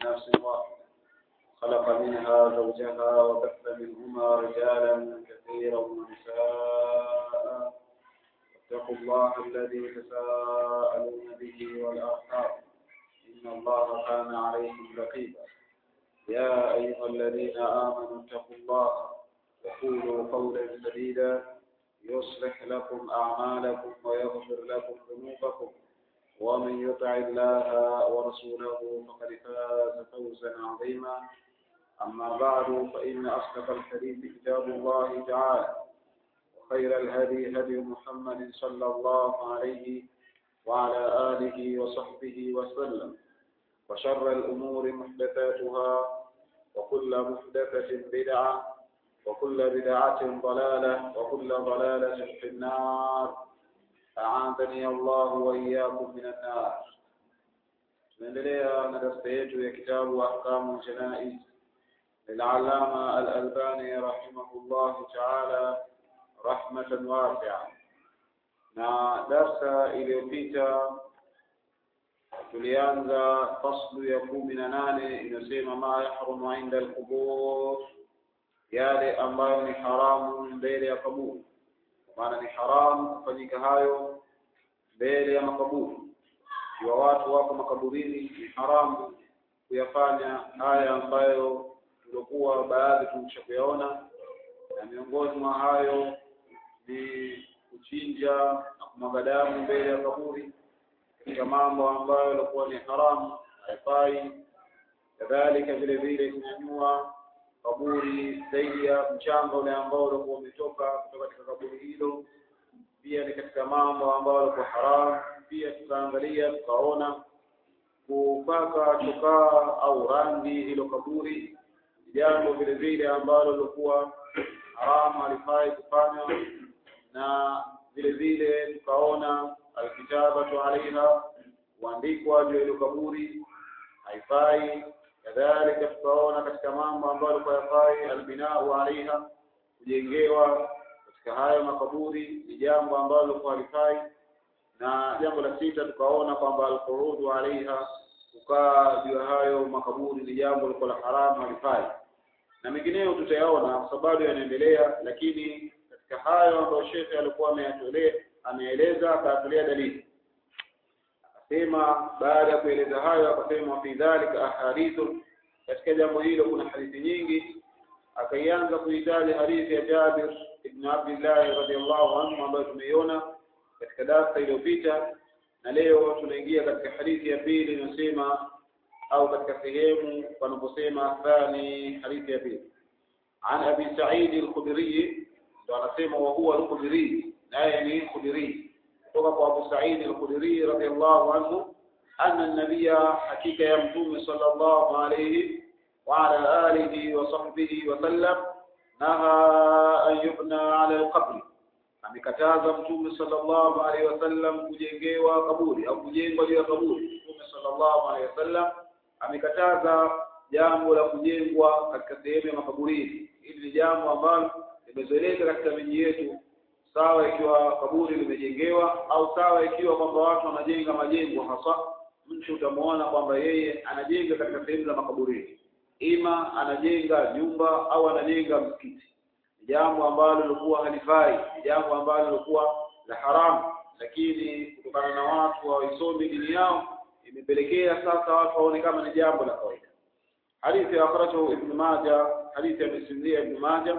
نفس واحدة خلق منها زوجها وبث منهما رجالا كثيرا ونساء واتقوا الله الذي تساءلون به والأرحام إن الله كان عليكم رقيبا يا أيها الذين آمنوا اتقوا الله وقولوا قولا سديدا يصلح لكم أعمالكم ويغفر لكم ذنوبكم ومن يطع الله ورسوله فقد فاز فوزا عظيما أما بعد فإن أصدق الحديث كتاب الله تعالى وخير الهدي هدي محمد صلى الله عليه وعلى آله وصحبه وسلم وشر الأمور محدثاتها وكل محدثة بدعة وكل بدعة ضلالة وكل ضلالة في النار أعاذني الله وإياكم من النار tunaendelea na darasa yetu ya kitabu ahkamu janaiz للعلامة الألباني رحمه الله تعالى رحمة واسعة na darsa iliyopita tulianza faslu ya kumi na nane inayosema ma yahrumu inda alqubur yale ambayo ni haramu mbele ya kaburi kwa maana ni haramu kufanyika hayo mbele ya makaburi ikiwa watu wako makaburini ni haramu kuyafanya haya ambayo tuliokuwa baadhi tumesha kuyaona na miongoni mwa hayo ni kuchinja na kumwaga damu mbele ya kaburi katika mambo ambayo yalikuwa ni haramu haifai kadhalika vile vile kunyanyua kaburi zaidi ya mchanga ule ambao ulikuwa umetoka kutoka katika kaburi hilo pia ni katika mambo ambayo yalikuwa haramu pia tukaangalia tukaona kupaka chokaa au rangi hilo kaburi jambo vile vile ambalo lilikuwa haramu halifai kufanywa na vile vile tukaona alkitabatu alaiha kuandikwa juu ya hilo kaburi haifai kadhalika tukaona katika mambo ambayo alikuwa yafai albinau alaiha kujengewa katika hayo makaburi ni jambo ambalo lilikuwa halifai na jambo la sita tukaona kwamba alqurudu alaiha kukaa juu ya hayo makaburi ni jambo lilikuwa la haramu halifai na mengineyo tutayaona kwa sababu yanaendelea lakini katika hayo ambayo shekhe alikuwa ameyatolea ameeleza akatolea dalili akasema baada ya kueleza hayo akasema fi dhalika ahadithu katika jambo hilo kuna hadithi nyingi akaianza kuitaja hadithi ya Jabir ibn Abdullah radhiallahu anhu ambayo tumeiona katika darasa iliyopita na leo tunaingia katika hadithi ya pili inayosema au katika sehemu panaposema thani hadithi ya pili an abi sa'id al-khudri ndo anasema wa huwa al-khudri naye ni khudri kutoka kwa abu sa'id al-khudri radiyallahu anhu anna an-nabiyya hakika ya mtume sallallahu alayhi wa ala alihi wa sahbihi wa sallam naha an yubna ala al-qabr amekataza mtume sallallahu alayhi wasallam kujengewa kaburi au kujengwa juu ya kaburi mtume sallallahu alayhi wasallam amekataza jambo la kujengwa katika sehemu ya makaburini hili ni jambo ambalo limezoeleka katika miji yetu sawa ikiwa kaburi limejengewa au sawa ikiwa kwamba watu wanajenga majengo hasa mtu utamuona kwamba yeye anajenga katika sehemu za makaburini ima anajenga nyumba au anajenga msikiti ni jambo ambalo lilikuwa halifai ni jambo ambalo lilikuwa la haramu lakini kutokana na watu hawaisomi dini yao imepelekea sasa watu waone kama ni jambo la kawaida hadithi ya akhrajahu ibn majah hadithi ya misimulia ibn majah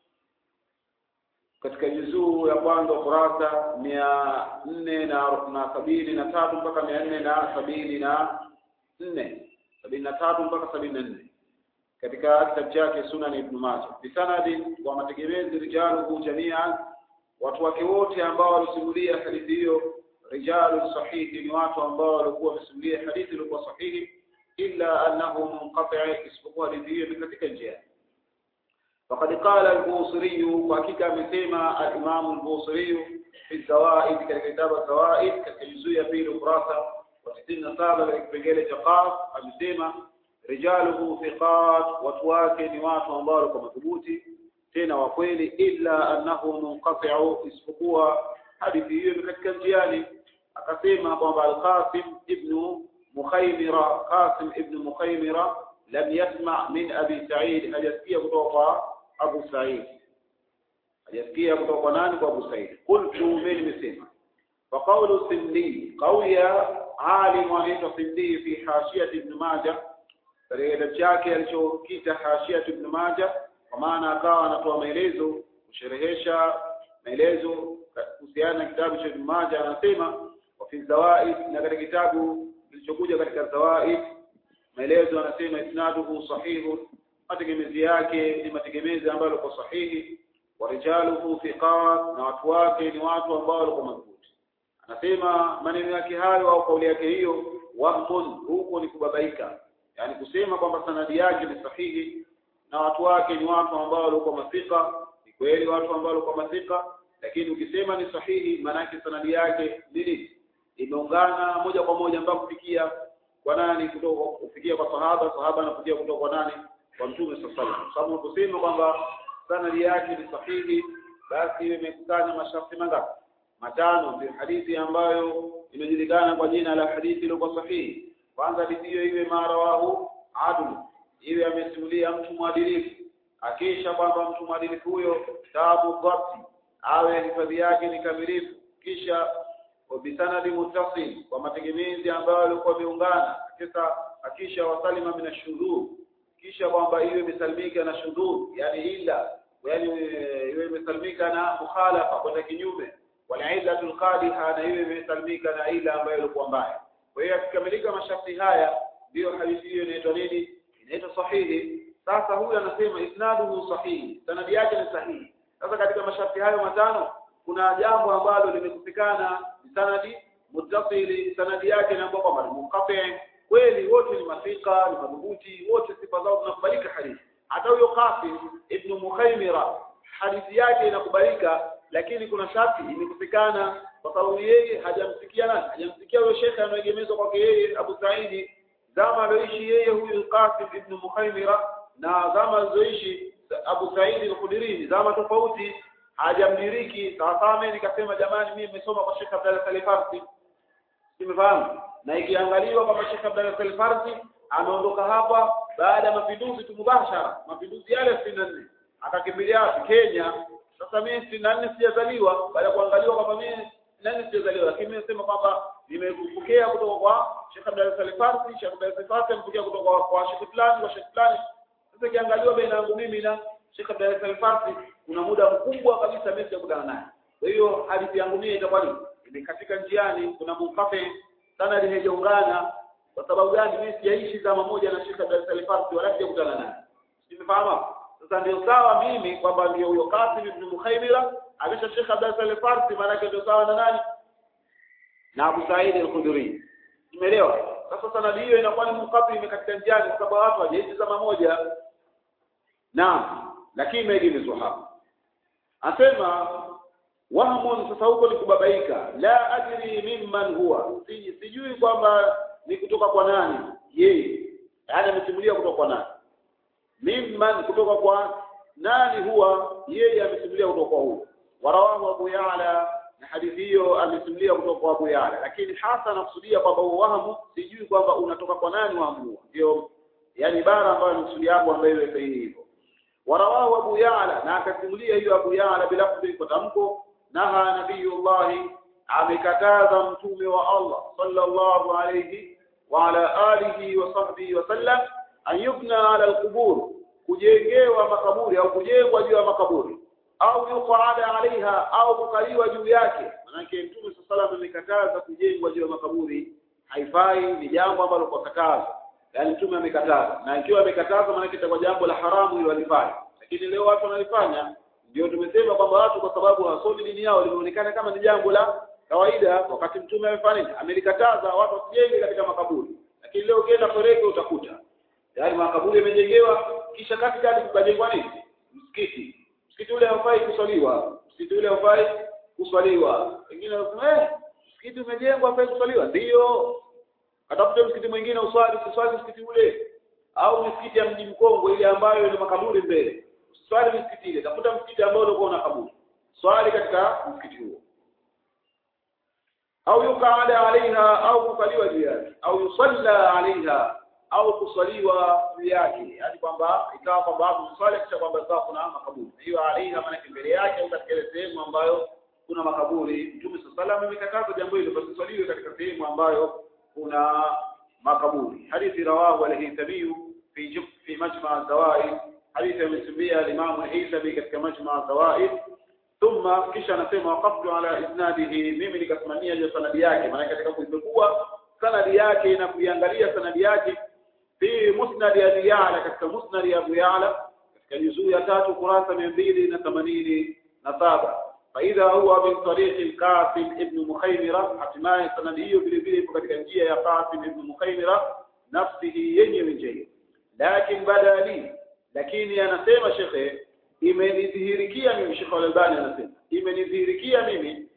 katika juzuu ya kwanza kurasa mia nne na na sabini na tatu mpaka mia nne na sabini na nne sabini na tatu mpaka sabini na nne katika kitabu chake sunan ibn majah bisanadi wa mategemezi rijaluhu jamian watu wake wote ambao walisimulia hadithi hiyo rijalu sahihi ni watu ambao walikuwa wamesimulia hadithi iliyokuwa sahihi illa annahu munqati isipokuwa hadithi hiyo ni katika njia فقد قال البوصري وحقيقة amesema الإمام البوصري في الزوائد katika kitabu الزوائد katika juzuu ya pili ukurasa wa 97 katika kipengele cha qaf amesema rijaluhu thiqat watu wake ni watu ambao walikuwa madhubuti tena wa kweli illa annahu munqati'u isipokuwa hadithi hiyo ni katika njiani akasema kwamba al-Qasim ibn مخيمرة قاسم ابن مخيمرة لم يسمع من أبي سعيد أجسكية كتوقع أبو سعيد أجسكية كتوقع نانك أبو سعيد قلت من مسيما فقول السندي قوي عالم anaitwa Sindi fi hashiyat ibn Majah katika kitabu chake alichokita hashiyat ibn Majah kwa maana akawa anatoa maelezo kusherehesha maelezo kuhusiana na kitabu cha ibn Majah anasema wa fi zawaid na katika kitabu kilichokuja katika zawaid maelezo anasema isnaduhu sahihu mategemezi yake ni mategemezi ambayo yako sahihi wa rijaluhu thiqat na watu wake ni watu ambao walikuwa madhubuti anasema maneno yake hayo au kauli yake hiyo wahmun huko ni kubabaika yani kusema kwamba sanadi yake ni sahihi na watu wake ni watu ambao walikuwa mafika ni kweli watu ambao walikuwa mafika lakini ukisema ni sahihi maana yake sanadi yake nini imeungana moja kwa moja mpaka kufikia kwa nani kutoka kufikia kwa sahaba sahaba anafikia kutoka kwa nani kwa mtume sallallahu alaihi wasallam sababu unaposema kwamba sanadi yake ni sahihi basi imekusanya masharti mangapi matano ndio hadithi ambayo inajulikana kwa jina la hadithi iliyokuwa sahihi kwanza hadithi hiyo iwe marawahu adl iwe amesimulia mtu mwadilifu akisha kwamba mtu mwadilifu huyo tabu dhabti awe hifadhi yake ni kamilifu kisha bisanadi muttasil kwa mategemezi ambayo yalikuwa yameungana kisha akisha wasalima min ashudhur kisha kwamba iwe imesalimika na shudhur yani illa yani iwe imesalimika na mukhalafa kwenda kinyume wala illatul qadiha na iwe imesalimika na ila ambayo ilikuwa mbaya kwa hiyo akikamilika masharti haya ndiyo hadithi hiyo inaitwa nini inaitwa sahihi sasa huyu anasema isnaduhu sahihi sanadi yake ni sahihi sasa katika masharti hayo matano kuna jambo ambalo limekufikana sanadi muttasili sanadi yake ni ambapo kwamba munqati kweli wote ni mafika ni madhubuti wote sifa zao zinakubalika hadithi hata huyo Qasim ibn Mukhaymira hadithi yake inakubalika lakini kuna sharti imekufikana kwa sababu yeye hajamsikia nani hajamsikia huyo shekhe anaegemezwa kwake yeye Abu Saidi zama alioishi yeye huyu Qasim ibn Mukhaymira na zama alizoishi Abu Said al-Khudri zama tofauti hajamdiriki sawasawa mimi nikasema jamani mimi nimesoma kwa Sheikh Abdalla Salih Farsi simefahamu na ikiangaliwa kwamba Sheikh Abdalla Salih Farsi ameondoka hapa baada ya mapinduzi tu mubashara mapinduzi yale 64 akakimbilia wapi Kenya sasa mimi 64 sijazaliwa baada ya kuangaliwa kwamba mimi nani sijazaliwa lakini mimi nasema kwamba nimepokea kutoka kwa Sheikh Abdalla Salih Farsi Sheikh Abdalla Salih Farsi amepokea kutoka kwa Sheikh fulani kwa Sheikh fulani sasa kiangaliwa baina yangu mimi na Sheikh Abdalla Salih Farsi kuna muda mkubwa kabisa mimi sijakutana naye kwa hiyo hadithi yangu mimi itakuwa ni imekatika njiani kuna munkafe sana limejaungana kwa sababu gani mimi sijaishi zama moja na Sheikh Abdalla Salih Farsi wala sijakutana naye nimefahamu sasa ndio sawa mimi kwamba ndio huyo Qasim ibn Mukhaymira amesha Sheikh Abdalla Salih Farsi maana yake ndio sawa na nani na Abu Said al-Khudri umeelewa sasa sanadi hiyo inakuwa ni munkafi imekatika njiani kwa sababu watu hawajaishi zama moja naam lakini imeegemezwa hapa asema wahmun sasa huko ni kubabaika la adri mimman huwa si, sijui kwamba ni kutoka kwa nani yeye yaani amesimulia kutoka kwa nani mimman kutoka kwa nani huwa yeye amesimulia kutoka kwa huyo warawahu abu ya'la na hadithi hiyo amesimulia kutoka kwa abu ya'la lakini hasa anakusudia kwamba wahamu sijui kwamba unatoka kwa nani wahamu huo ndio yani bara ambayo anakusudia hapo ambayo iwe sahihi hivyo warawahu abu ya'la na akasimulia hiyo abu ya'la bila kwa tamko naha nabiyullahi amekataza mtume wa Allah sallallahu alayhi wa ala alihi wa sahbihi wa sallam an yubna ala alqubur kujengewa makaburi au kujengwa juu ya makaburi au yuqada alaiha au kukaliwa juu yake manake mtume sallallahu amekataza kujengwa juu ya makaburi haifai ni jambo ambalo kwa kataza yani mtume amekataza na ikiwa amekataza maana itakuwa jambo la haramu hilo alifanya lakini leo watu wanalifanya ndio tumesema kwamba watu kwa sababu hawasomi dini yao limeonekana kama ni jambo la kawaida wakati mtume amefanya nini amelikataza watu wasijenge katika makaburi lakini leo ukienda Koreke utakuta yaani makaburi yamejengewa kisha katikati kukajengwa nini msikiti msikiti ule haufai kuswaliwa msikiti ule haufai kuswaliwa wengine wanasema eh msikiti umejengwa haufai kuswaliwa ndio atafute msikiti mwingine uswali uswali msikiti ule au msikiti ya mji mkongwe ile ambayo ina makaburi mbele swali msikiti ile tafuta msikiti ambao ulikuwa una kaburi swali katika msikiti huo au yuqada alaiha au kukaliwa juu yake au yusalla alaiha au kuswaliwa juu yake yaani kwamba ikawa kwamba hapo swali kisha kwamba ikawa kuna makaburi hiyo alaiha maana mbele yake au katika ile sehemu ambayo kuna makaburi mtume sallallahu alaihi amekataza jambo hilo basiswaliwe katika sehemu ambayo kuna makaburi hadithi rawahu al-haythami fi fi majma' az-zawaid hadithi amesimbia al-imam al-haythami katika majma' az-zawaid thumma kisha anasema waqaftu ala isnadihi mimi nikasimamia hiyo sanadi yake maana katika kuipekua sanadi yake na kuiangalia sanadi yake fi musnad abi ya'la katika musnad ya abu ya'la katika juzuu ya tatu kurasa 287 فإذا هو من طريق القاسم ابن مخيمرة hatimaye sanadi hiyo vile vile ipo katika njia ya Qasim ibn Mukhaymira nafsihi yenyewe njia lakini badali lakini anasema shekhe imenidhihirikia mimi Sheikh Al-Albani anasema imenidhihirikia mimi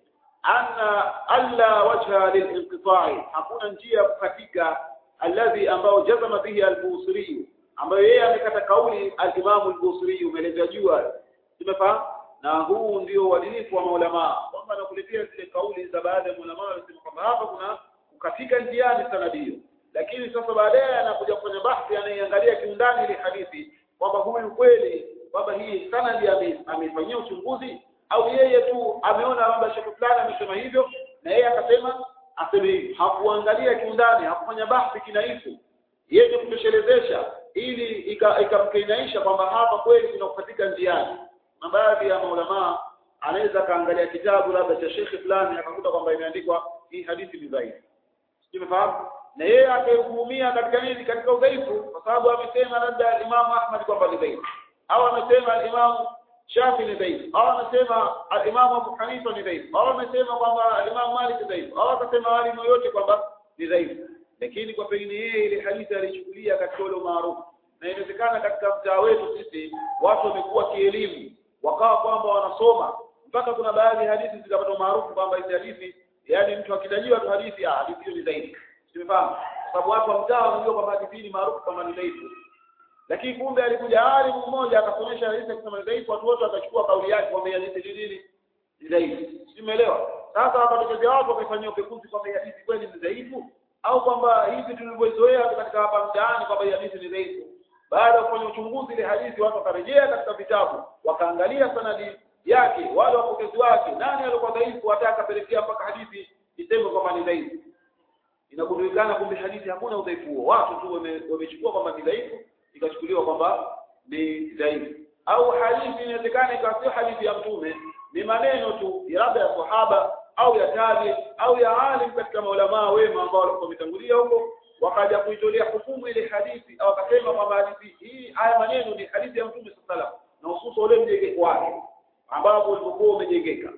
anna alla wajha lilinqita'i hakuna njia katika alladhi ambao jazama bihi al-Busiri ambayo yeye amekata kauli al-Imam al-Busiri umeeleza jua tumefahamu na huu ndio uadilifu wa maulama kwamba nakuletea zile kauli za baadhi ya maulama wanasema kwamba hapa kuna kukatika njiani sanadi hiyo lakini sasa baadaye anakuja kufanya bahthi anaiangalia kiundani ile hadithi kwamba huyu kweli kwamba hii sanadi ameifanyia uchunguzi au yeye tu ameona kwamba shekhe fulani amesema hivyo na yeye akasema aseme hivi hakuangalia kiundani hakufanya bahthi kinaifu yeye kutoshelezesha ili ikamkinaisha ika kwamba hapa kweli kuna kukatika njiani na baadhi ya maulamaa anaweza kaangalia kitabu labda cha shekhe fulani akakuta kwamba imeandikwa hii hadithi ni dhaifu umefahamu na yeye akahukumia katika nini katika udhaifu kwa sababu amesema labda Imam Ahmad kwamba ni dhaifu au amesema Imam Shafi ni dhaifu au amesema Imam Abu Hanifa ni dhaifu au amesema kwamba Imam Malik ni dhaifu au akasema walimu yote kwamba ni dhaifu lakini kwa pengine yeye ile hadithi alichukulia katika ule maarufu na inawezekana katika mtaa wetu sisi watu wamekuwa kielimu wakawa kwamba wanasoma mpaka kuna baadhi ya hadithi zikapata maarufu kwamba hizi hadithi yani mtu akitajiwa tu hadithi ah hadithi hiyo ni dhaifu simefahamu sababu watu wa mtaa wanajua kwamba hadithi ni maarufu kama ni dhaifu lakini kumbe alikuja alimu mmoja akasomesha hadithi akisema ni dhaifu watu wote wakachukua kauli yake kwamba hadithi ni nini ni dhaifu simeelewa sasa wakatokea watu wakafanyia upekuzi kwamba hadithi kweli ni dhaifu au kwamba hivi tulivyozoea katika hapa mtaani kwamba hadithi ni dhaifu baada ya kufanya uchunguzi ile hadithi watu wakarejea katika vitabu wakaangalia sanadi yake wale wapokezi wake nani alikuwa dhaifu hata akapelekea mpaka hadithi iseme kwamba ni dhaifu inagundulikana kumbe hadithi hakuna udhaifu huo watu tu wamechukua kwamba ni dhaifu ikachukuliwa kwamba ni dhaifu au hadithi inawezekana ikawa sio hadithi ya mtume ni maneno tu labda ya sahaba au ya tabi au ya alim katika maulamaa wema ambao walikuwa wametangulia huko wakaja kuitolea hukumu ile hadithi au akasema kwamba hadithi hii haya maneno ni hadithi ya mtume sallallahu na hususa ule mjengeko wake ambapo ulivyokuwa umejengeka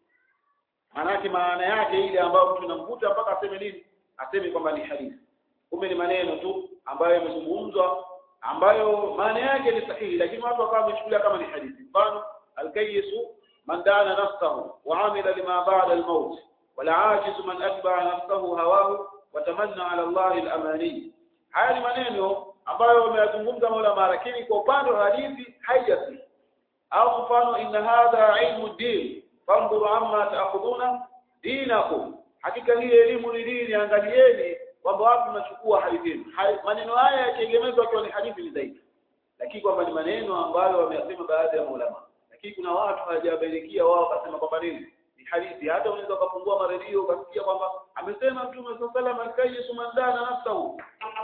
maanake maana yake ile ambayo mtu namvuta mpaka aseme nini aseme kwamba ni hadithi kumbe ni maneno tu ambayo yamezungumzwa ambayo maana yake ni sahihi lakini watu wakawa wamechukulia kama ni hadithi mfano alkayisu man dana nafsahu wa amila lima ba'da al-maut wala ajizu man atba'a nafsahu hawahu watamanna ala Allah al-amani haya ni maneno ambayo wameyazungumza maulama lakini kwa upande wa hadithi haijasi au mfano inna hadha ilmu din fanzuru amma ta'khuduna dinakum hakika hii elimu ni dini angalieni kwamba wapi mnachukua hadithi maneno haya yakiegemezwa kwa ni hadithi ni zaidi lakini kwamba ni maneno ambayo wameyasema baadhi ya maulama lakini kuna watu hawajabainikia wao wakasema kwamba nini ni hadithi hata unaweza ukafungua maredio ukasikia kwamba amesema mtume sallallahu alaihi wasallam kayisu mandana nafsahu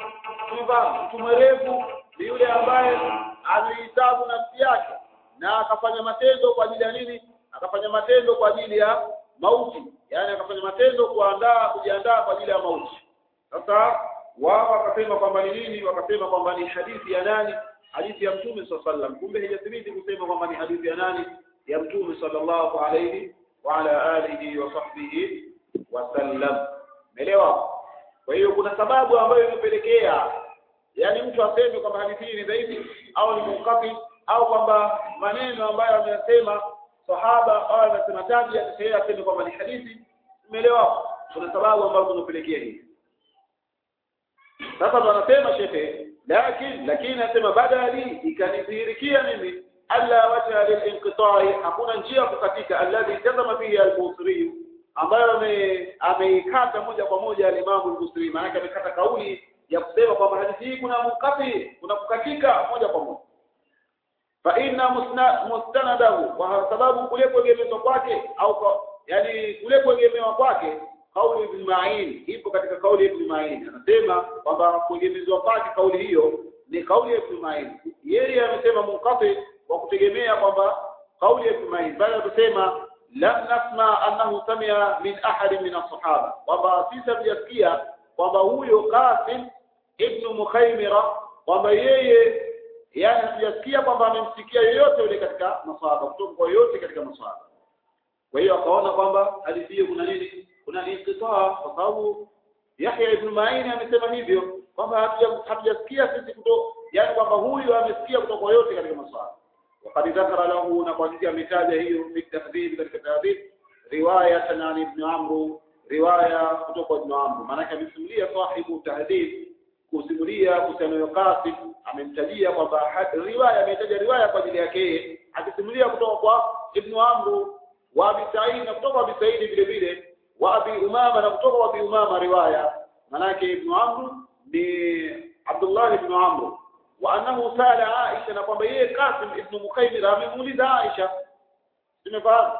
kwamba mtu mwerevu ni yule ambaye ameitabu nafsi yake na akafanya matendo kwa ajili ya nini akafanya matendo kwa ajili ya mauti yani akafanya matendo kuandaa kujiandaa kwa ajili ya mauti sasa wao wakasema kwamba ni nini wakasema kwamba ni hadithi ya nani hadithi ya mtume sallallahu alaihi wasallam kumbe haijathibiti kusema kwamba ni hadithi ya nani ya mtume sallallahu alaihi wa ala alihi wa sahbihi wasallam umeelewa kwa hiyo kuna sababu ambayo imepelekea yani mtu aseme kwamba hadithi hii ni dhaifu au ni munkafi au kwamba maneno ambayo ameyasema sahaba au amesema tabi yeye aseme kwamba ni hadithi umeelewa kuna sababu ambazo zinapelekea hii sasa ndo anasema shekhe lakini lakini anasema badali ikanidhihirikia mimi alla wajha lilinqita'i hakuna njia kukatika alladhi jazama fihi al-busri ambayo ame- ameikata moja kwa moja alimamu al-Busiri maana amekata kauli ya kusema kwamba hadithi hii kuna mukati kuna kukatika moja kwa moja fa inna musna- mustanadahu kwa sababu kule kuegemezwa kwake au kwa, yani kule kuegemewa kwake kauli ibn Ma'in ipo katika kauli ya ibn Ma'in anasema kwamba kuegemezwa kwake kauli hiyo ni kauli ya ibn Ma'in yeye amesema munkati kwa kutegemea kwamba kauli ya ibn Ma'in bali anasema lam nasma annahu samia min ahadi min as-sahaba kwamba sisi hatujasikia kwamba huyo Qasim ibn Mukhaymira kwamba yeye yani hatujasikia kwamba amemsikia yoyote yule katika maswahaba kutoka kwa yoyote katika maswahaba kwa hiyo akaona kwamba hadithi hiyo kuna nini kuna inqitaa kwa sababu Yahya ibn Ma'in amesema hivyo kwamba hatuja- hatujasikia sisi kuto yani kwamba huyu amesikia kutoka kwa yote katika maswahaba وقد ذكر له نقصي ametaja hiyo fi tahdhib katika tahdhib riwaya an ibn Amr riwaya kutoka ibn Amr maana amesimulia sahibu tahdhib kusimulia kuhusiana Qasim amemtajia kwamba had- riwaya ametaja riwaya kwa ajili yake yeye akisimulia kutoka kwa ibn Amr wa Abi Sa'id na kutoka Abi Sa'id vile vile wa Abi Umama na kutoka kwa Abi Umama riwaya manake ibn Amr ni Abdullah ibn Amr wa annahu sala Aisha na kwamba yeye Qasim ibn Mukhaymira amemuuliza Aisha tumefahamu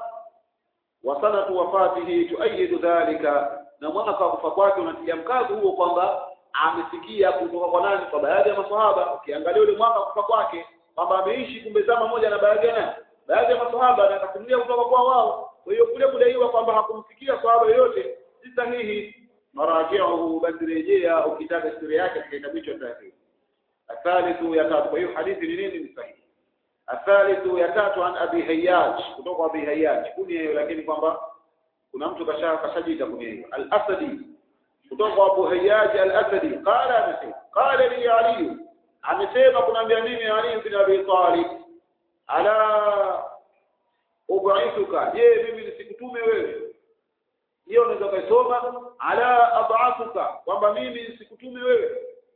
wa sanatu wafatihi tuayidu dhalika na mwaka wa kufa kwake unatia mkazo huo kwamba amesikia kutoka kwa nani kwa baadhi ya maswahaba ukiangalia ule mwaka wa kufa kwake kwamba ameishi kumbe zama moja na baadhi ya nani baadhi ya maswahaba na akasimulia kutoka kwa wao kwa hiyo kule kudaiwa kwamba hakumsikia swahaba yoyote si sahihi marajiuhu basi rejea ukitaka historia yake katika kitabu hicho cha الثالث يتات kwa hiyo hadithi ni nini ni sahihi الثالث يتات عن ابي هياج kutoka abi هياج kunia hiyo lakini kwamba kuna mtu kasha kashajita kunia hiyo al-asadi kutoka kwa abu هياج al-asadi qala amesema qala li ali amesema kunaambia mimi ali bin abi talib ala ubaithuka je mimi nisikutume wewe hiyo unaweza kusoma ala ab'athuka kwamba mimi nisikutume wewe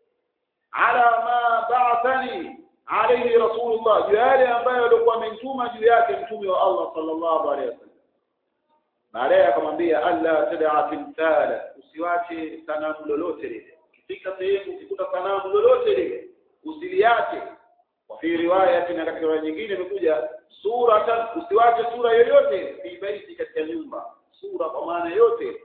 ala ma ba'athani alayhi rasulullah juu yale ambayo alikuwa amenituma juu yake mtume wa Allah sallallahu alayhi wasallam baadaye akamwambia alla tad'a timthala usiwache sanamu lolote lile ukifika sehemu ukikuta sanamu lolote lile usiliache wa fi riwaya na katika riwaya nyingine imekuja suratan usiwache sura yoyote fi baiti katika nyumba sura kwa maana yote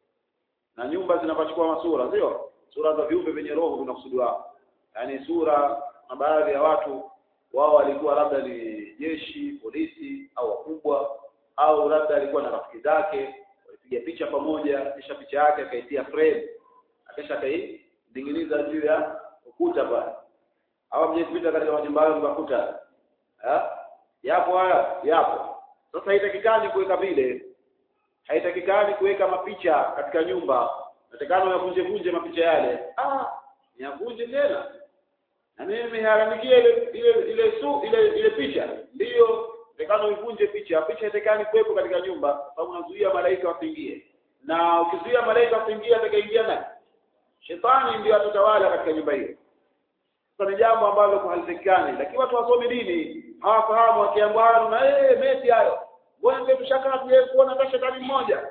na nyumba zinapachukua masura sio sura za viumbe vyenye roho vinakusudiwa yani sura na baadhi ya watu wao walikuwa labda ni jeshi polisi au wakubwa au labda alikuwa na rafiki zake walipiga picha pamoja kisha picha yake akaitia frame akisha akaidingiliza juu ya ukuta pale au mjepita katika majumba hayo mkakuta eh yapo haya yapo sasa haitakikani kuweka vile haitakikani kuweka mapicha katika nyumba natakana uyavunje vunje mapicha yale ah yavunje tena na mimi nimeharamikia ile ile ile su ile ile picha ndiyo natakana uivunje picha picha haitakikani kuwepo katika nyumba sababu unazuia malaika wasiingie na ukizuia malaika wasiingie atakaingia nani shetani ndio atatawala katika nyumba hiyo sasa ni jambo ambalo halitakikani lakini watu wasome dini hawafahamu wakiambiwa na eh meti hayo mbona ndio tushakaa tuje kuona hata shetani mmoja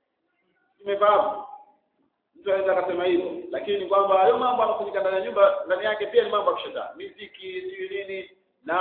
tumefahamu mtu anaweza akasema hivyo lakini kwamba hayo mambo yanafanyika ndani ya nyumba ndani yake pia ni mambo ya kishetani miziki sijui nini na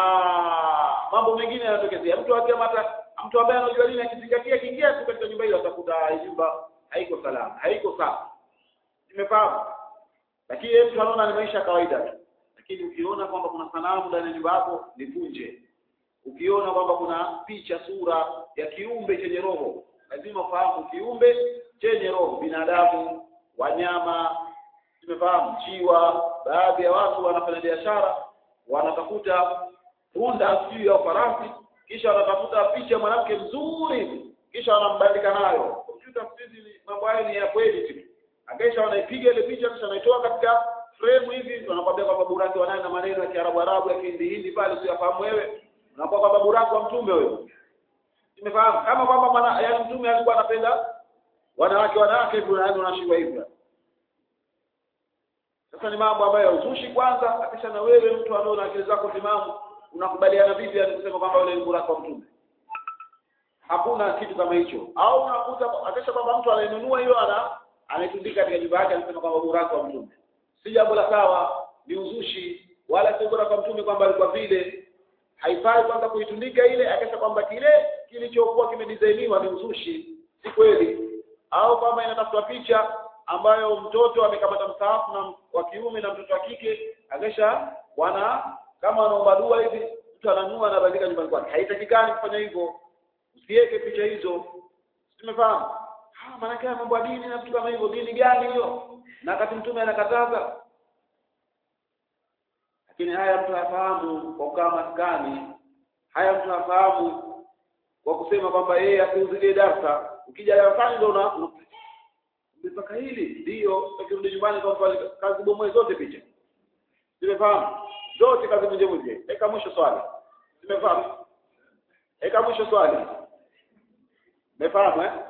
mambo mengine yanatokezea mtu akiamata mtu ambaye anajua dini akizingatia kiingia tu katika nyumba hiyo atakuta hii nyumba haiko salama haiko sawa tumefahamu lakini yeye mtu anaona ni maisha ya kawaida tu lakini ukiona kwamba kuna sanamu ndani ya nyumba yako nivunje ukiona kwamba kuna picha sura ya kiumbe chenye roho lazima ufahamu kiumbe chenye roho binadamu wanyama tumefahamu jiwa baadhi ya watu wanafanya biashara wanatafuta punda sijui au farasi kisha wanatafuta picha mwanamke mzuri kisha wanambandika nayo kompyuta siku hizi mambo hayo ni ya kweli tu akisha wanaipiga ile picha kisha wanaitoa katika frame hivi wanakwambia kwamba buraki wanayo na maneno ya Kiarabu Arabu ya Kihindi Hindi pale usiyafahamu wewe unakuwa kwamba buraki wa mtume wewe tumefahamu kama kwamba mwana yaani mtume alikuwa anapenda wanawake wanawake hivyo na unashindwa hivyo sasa ni mambo ambayo uzushi kwanza akisha na wewe mtu anaona akili zako timamu unakubaliana vipi yani kusema kwamba yule ni buraka wa mtume hakuna kitu kama hicho au unakuta akisha kwamba mtu anainunua hiyo ana anaitundika katika nyumba yake anasema kwamba buraka wa mtume si jambo la sawa ni uzushi wala si bora kwa mtume kwamba alikuwa vile haifai kwanza kuitundika ile akisha kwamba kile kilichokuwa kimedizainiwa ni uzushi si kweli au kama inatafutwa picha ambayo mtoto amekamata msaafu na wa kiume na mtoto wa kike akisha wana kama wanaomba dua hivi mtu ananua anabandika nyumbani kwake haitakikani kufanya hivyo usiweke picha hizo tumefahamu ah maana yake mambo ya dini na vitu kama hivyo dini gani hiyo na wakati mtume anakataza lakini haya mtu hafahamu kwa kukaa maskani haya mtu hafahamu kwa kusema kwamba yeye asiuzilie darsa ukija darasani ndio una mpaka hili ndio ukirudi nyumbani kwa kazi bomoe zote picha tumefahamu zote kazi moja moja eka mwisho swali tumefahamu eka mwisho swali umefahamu eh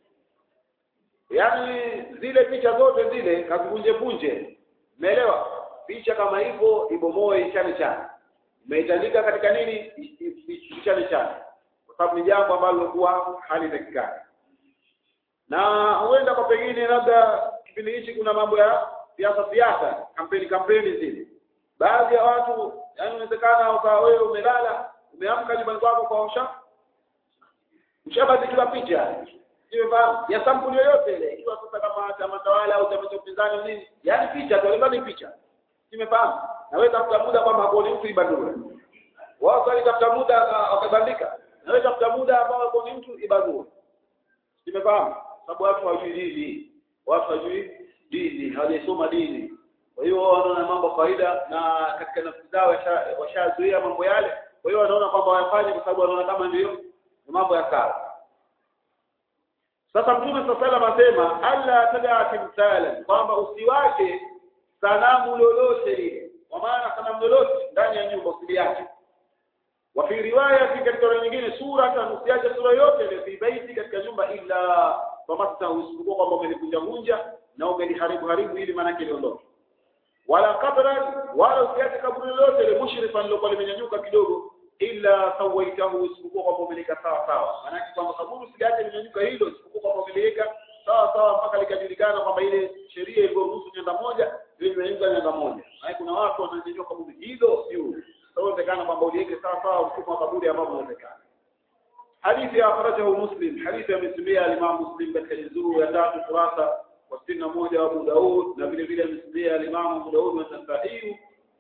yaani zile picha zote zile kazipunje punje umeelewa picha kama hivyo ibomoe ichane chane umeitandika katika nini ichane chane kwa sababu ni jambo ambalo lilikuwa halitakikani na huenda kwa pengine labda kipindi hichi kuna mambo ya siasa siasa kampeni kampeni zile baadhi ya watu yani inawezekana ukawa wewe umelala umeamka nyumbani kwako kwa usha ushabandikiwa picha simefahamu ya sampuli yoyote ile ikiwa sasa kama chama tawala au chama cha upinzani nini yaani picha tu alibani picha simefahamu na wewe tafuta muda kwamba hapo ni mtu ibadue wao swali tafuta muda wakabandika na wewe tafuta muda ambao hapo ni mtu ibadue simefahamu sababu watu hawajui dini watu hawajui dini hawajasoma dini kwa hiyo wao wanaona mambo kawaida na katika nafsi zao washazuia mambo yale kwa hiyo wanaona kwamba wayafanye kwa sababu wanaona kama ndio mambo ya sawa sasa mtume sallallahu anasema alla tadaa timthalan kwamba usiwache sanamu lolote lile kwa maana sanamu lolote ndani ya nyumba usiliache wa fi riwaya fi katika riwaya nyingine sura hata usiache sura yote ile fi baiti katika nyumba illa famasta usipokuwa kwamba umelivunja vunja na umeliharibu haribu ili maana yake liondoke wala kabran wala usiache kaburi lolote ile mushrifan lilokuwa limenyanyuka kidogo illa sawaitahu isipokuwa kwamba umelika sawa sawa maana yake kwamba kaburi usiache limenyanyuka hilo isipokuwa kwamba umeliweka sawa sawa mpaka likajulikana kwamba ile sheria ilivyoruhusu nyanda moja ile imenyanyuka nyanda moja maana kuna watu wananyanyua kaburi hilo juu inawezekana kwamba uliweke sawa sawa mfumo wa kaburi ambao unawezekana hadithi ya akhrajahu muslim hadithi amesimulia al-imam muslim katika juzuu ya tatu kurasa wa sitini na moja wa Abu Daud na vile vile amesimulia al-imam Abu Daud na Nasa'i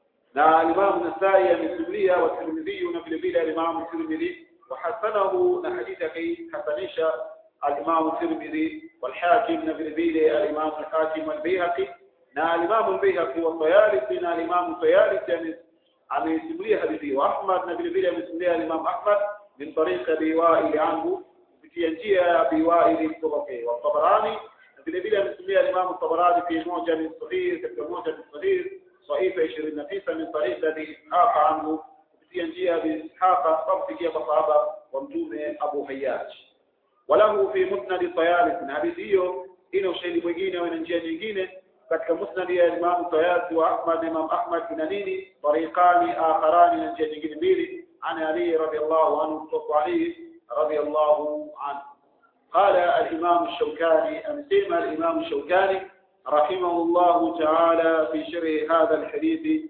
na al-imam Nasa'i amesimulia wa Tirmidhi na vile vile al-imam Tirmidhi wa hasanahu na hadithi akahasanisha al-imam Tirmidhi wal Hakim na vile vile al-imam al-Hakim wal-Baihaqi na al-imam al-Baihaqi wa Tayalisi na al-imam Tayalisi amesimulia hadithi hiyo Ahmad na vile vile amesimulia Imam Ahmad min tariq Abi Wa'il anhu kupitia njia ya Abi Wa'il kutoka kwa Tabarani na vile vile amesimulia Imam Tabarani fi moja min sahih katika moja min sahih sahifa 29 min tariq Abi Ishaq anhu kupitia njia ya Abi Ishaq kufikia kwa sahaba wa mtume Abu Hayyaj walahu fi musnad Tayalis na hadithi hiyo ina ushahidi mwingine au ina njia nyingine katika musnad ya Imam Tayasi wa Ahmad Imam Ahmad ina nini tariqani akharani na njia nyingine mbili ana Ali radiyallahu anhu kutoka Ali radiyallahu anhu قال الإمام الشوكاني أمسيما الإمام الشوكاني رحمه الله تعالى في شرح هذا الحديث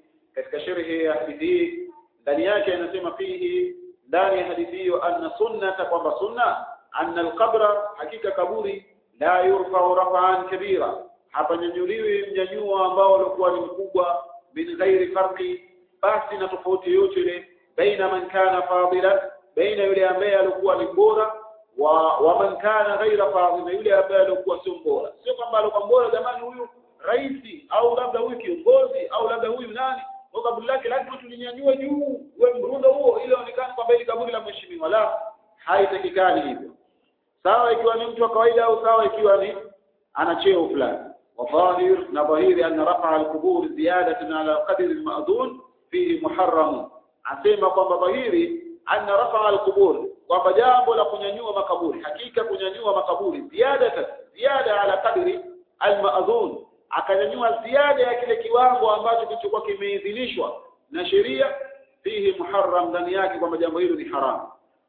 كشرح حديثه ndani yake anasema fihi ndani ya hadithi hiyo anna sunnata kwamba sunna anna alqabra hakika kaburi la yurfa'u raf'an kabira hapanyanyuliwi mnyanyuo ambao ulikuwa ni mkubwa min ghairi farqi basi na tofauti yote ile baina man kana fadilan baina yule ambaye alikuwa ni bora wa wa man kana ghaira fadil na yule ambaye alikuwa sio bora sio kwamba alikuwa bora jamani huyu raisi au labda huyu kiongozi au labda huyu nani kwa kaburi lake lazima tulinyanyue juu wewe mrundo huo ili aonekane kwamba ile kaburi la mheshimiwa la haitakikani hivyo sawa ikiwa ni mtu wa kawaida au sawa ikiwa ni ana cheo fulani وظاهر نظهير أن رفع القبور زيادة على قدر المأذون فيه محرم asema kwamba dhahiri anna rafa alqubur kwamba jambo la kunyanyua makaburi hakika kunyanyua makaburi ziada ziada ala kadri almaadhun akanyanyua ziada ya kile kiwango ambacho kilichokuwa kimeidhinishwa na sheria fihi muharram ndani yake kwamba jambo hilo ni haramu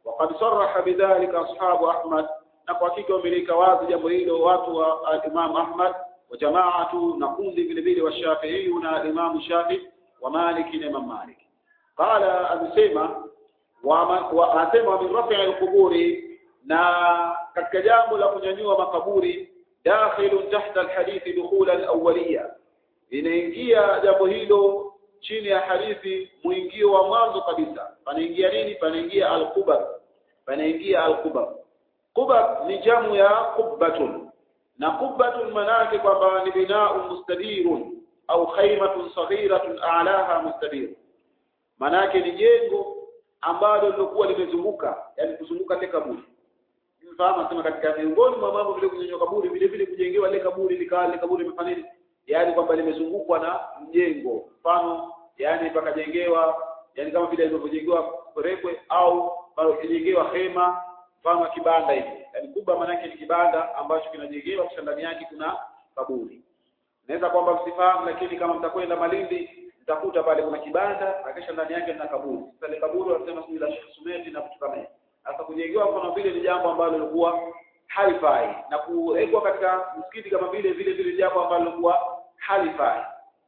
waqad sarraha bidhalika ashabu ahmad na kwa hakika wameleka wazi jambo hilo watu wa Imam Ahmad wa jamaatu na kundi vile vile wa Shafi'i na Imam Shafi wa Malik na Imam Malik qala amesema wa asema min rafi' al-quburi na katika jambo la kunyanyua makaburi dakhilun tahta al-hadith dukhula al-awwaliyya inaingia jambo hilo chini ya hadithi mwingio wa mwanzo kabisa panaingia nini panaingia al-qubar panaingia al-qubar qubar ni jamu ya qubbatun na qubbatun manake kwamba ni binau mustadirun au khaymatun saghiratun a'laha mustadir manake ni jengo ambalo lilikuwa limezunguka yani kuzunguka ile kaburi mfahamu sema katika miongoni mwa mambo vile kunyanyua kaburi vile vile kujengewa ile kaburi likawa ile kaburi limefanya nini yani kwamba limezungukwa na mjengo mfano yani pakajengewa yani kama vile ilivyojengewa rekwe au pakajengewa hema mfano kibanda hivi yani kubwa maana yake ni kibanda ambacho kinajengewa kisha ndani yake kuna kaburi naweza kwamba msifahamu lakini kama mtakwenda Malindi mtakuta pale kuna kibanda akisha ndani yake na kaburi sasa ile kaburi wanasema sijui la Sheikh Sumeti na vitu kama hivyo sasa kujengewa kama vile ni jambo ambalo lilikuwa halifai na kuwekwa katika msikiti kama vile vile vile jambo ambalo lilikuwa halifai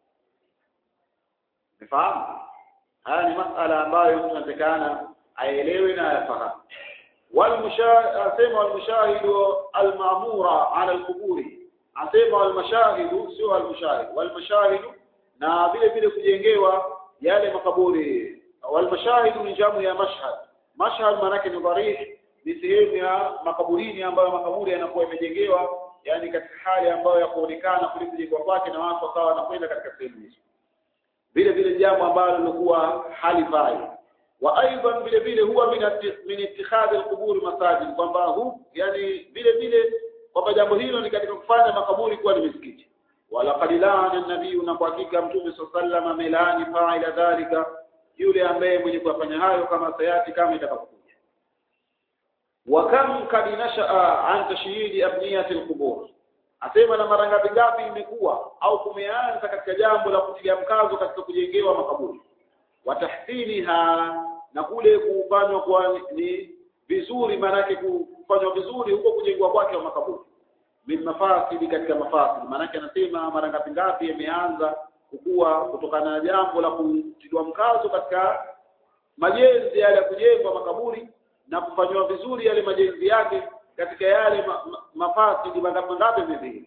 Umefahamu? Haya ni masala ambayo mtu anatakana aelewe na ayafahamu. Asema walmushahidu almamura ala alquburi, asema walmashahidu sio almushahid, walmashahidu na vile vile kujengewa yale makaburi. Walmashahidu ni jamu ya mashhad. Mashhad maanake ni dharih, ni sehemu ya makaburini ambayo makaburi yanakuwa yamejengewa, yani katika hali ambayo ya kuonekana kulikujengwa kwake na watu wakawa wanakwenda katika sehemu hizo vile vile jambo ambalo lilikuwa halifai wa aidan vile vile huwa min ittikhadhi alqubur masajid kwamba hu yani vile vile kwamba jambo hilo ni katika kufanya makaburi kuwa ni misikiti wala qad laana nabii na kwa hakika mtume sallallahu amelani fa'ila dhalika yule ambaye mwenye kufanya hayo kama sayati kama itakapokuja wa kam kad nashaa an tashyidi abniyati alqubur asema na mara ngapi ngapi imekuwa au kumeanza katika jambo la kutilia mkazo katika kujengewa makaburi watahsiniha na kule kufanywa kwa ni vizuri maanake kufanywa vizuri huko kujengwa kwake wa makaburi min mafasidi katika mafasidi maanake anasema mara ngapi ngapi imeanza kukua kutokana na jambo la kutiliwa mkazo katika majenzi yale ya kujengwa makaburi na kufanywa vizuri yale majenzi yake katika yale ma, ma, mafasidi mangapi ngapi vivili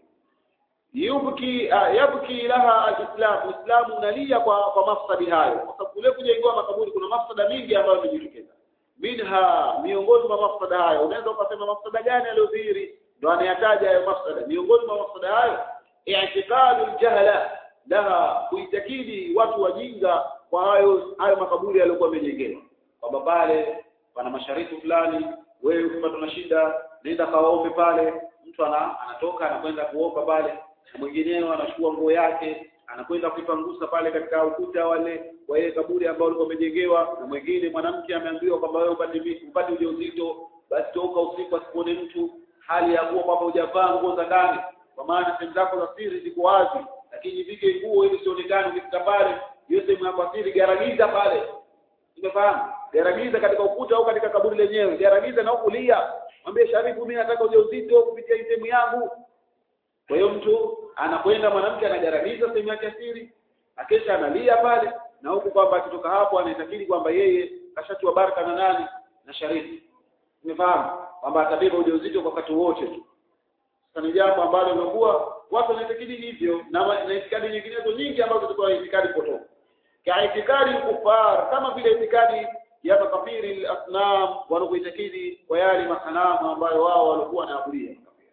yubki uh, yabki laha alislam uislamu unalia kwa kwa mafsadi hayo kwa sababu kule kujengewa makaburi kuna mafsada mingi ambayo yamejitokeza minha miongoni mwa mafsada hayo unaweza ukasema mafsada gani aliyodhihiri ndo anayataja hayo mafsada miongoni mwa mafsada hayo i'tiqadu aljahala laha kuitakidi watu wajinga kwa hayo hayo makaburi yaliyokuwa yamejengewa kwamba pale pana mashariki fulani wewe ukipata na shida nenda kawaombe pale mtu ana, anatoka anakwenda kuomba pale na mwingineo anachukua nguo yake anakwenda kuipangusa pale katika ukuta wale wa ile kaburi ambao ulikuwa umejengewa na mwingine mwanamke ameambiwa kwamba wewe upate upate ujauzito basi toka usiku asikuone mtu hali ya kuwa kwamba hujavaa nguo za ndani kwa maana sehemu zako za siri ziko wazi lakini vike nguo ili sionekane ukifika pale hiyo sehemu yako siri garagiza pale umefahamu garagiza katika ukuta au katika kaburi lenyewe garagiza na ukulia mwambie sharifu mimi nataka ujauzito kupitia hii sehemu yangu kwa hiyo mtu anakwenda mwanamke anagaramiza sehemu yake siri akesha analia pale na huku kwamba akitoka hapo anaitakiri kwamba yeye kashatiwa baraka na nani na sharifu umefahamu kwamba atabeba ujauzito kwa wakati wote tu sasa ni jambo ambalo limekuwa watu wanaitakidi hivyo na na itikadi nyinginezo nyingi ambazo zilikuwa itikadi potofu ka itikadi kufar kama vile itikadi ya makafiri al-asnam wanaoitakidi kwa yale masanamu ambayo wao walikuwa wanaabudia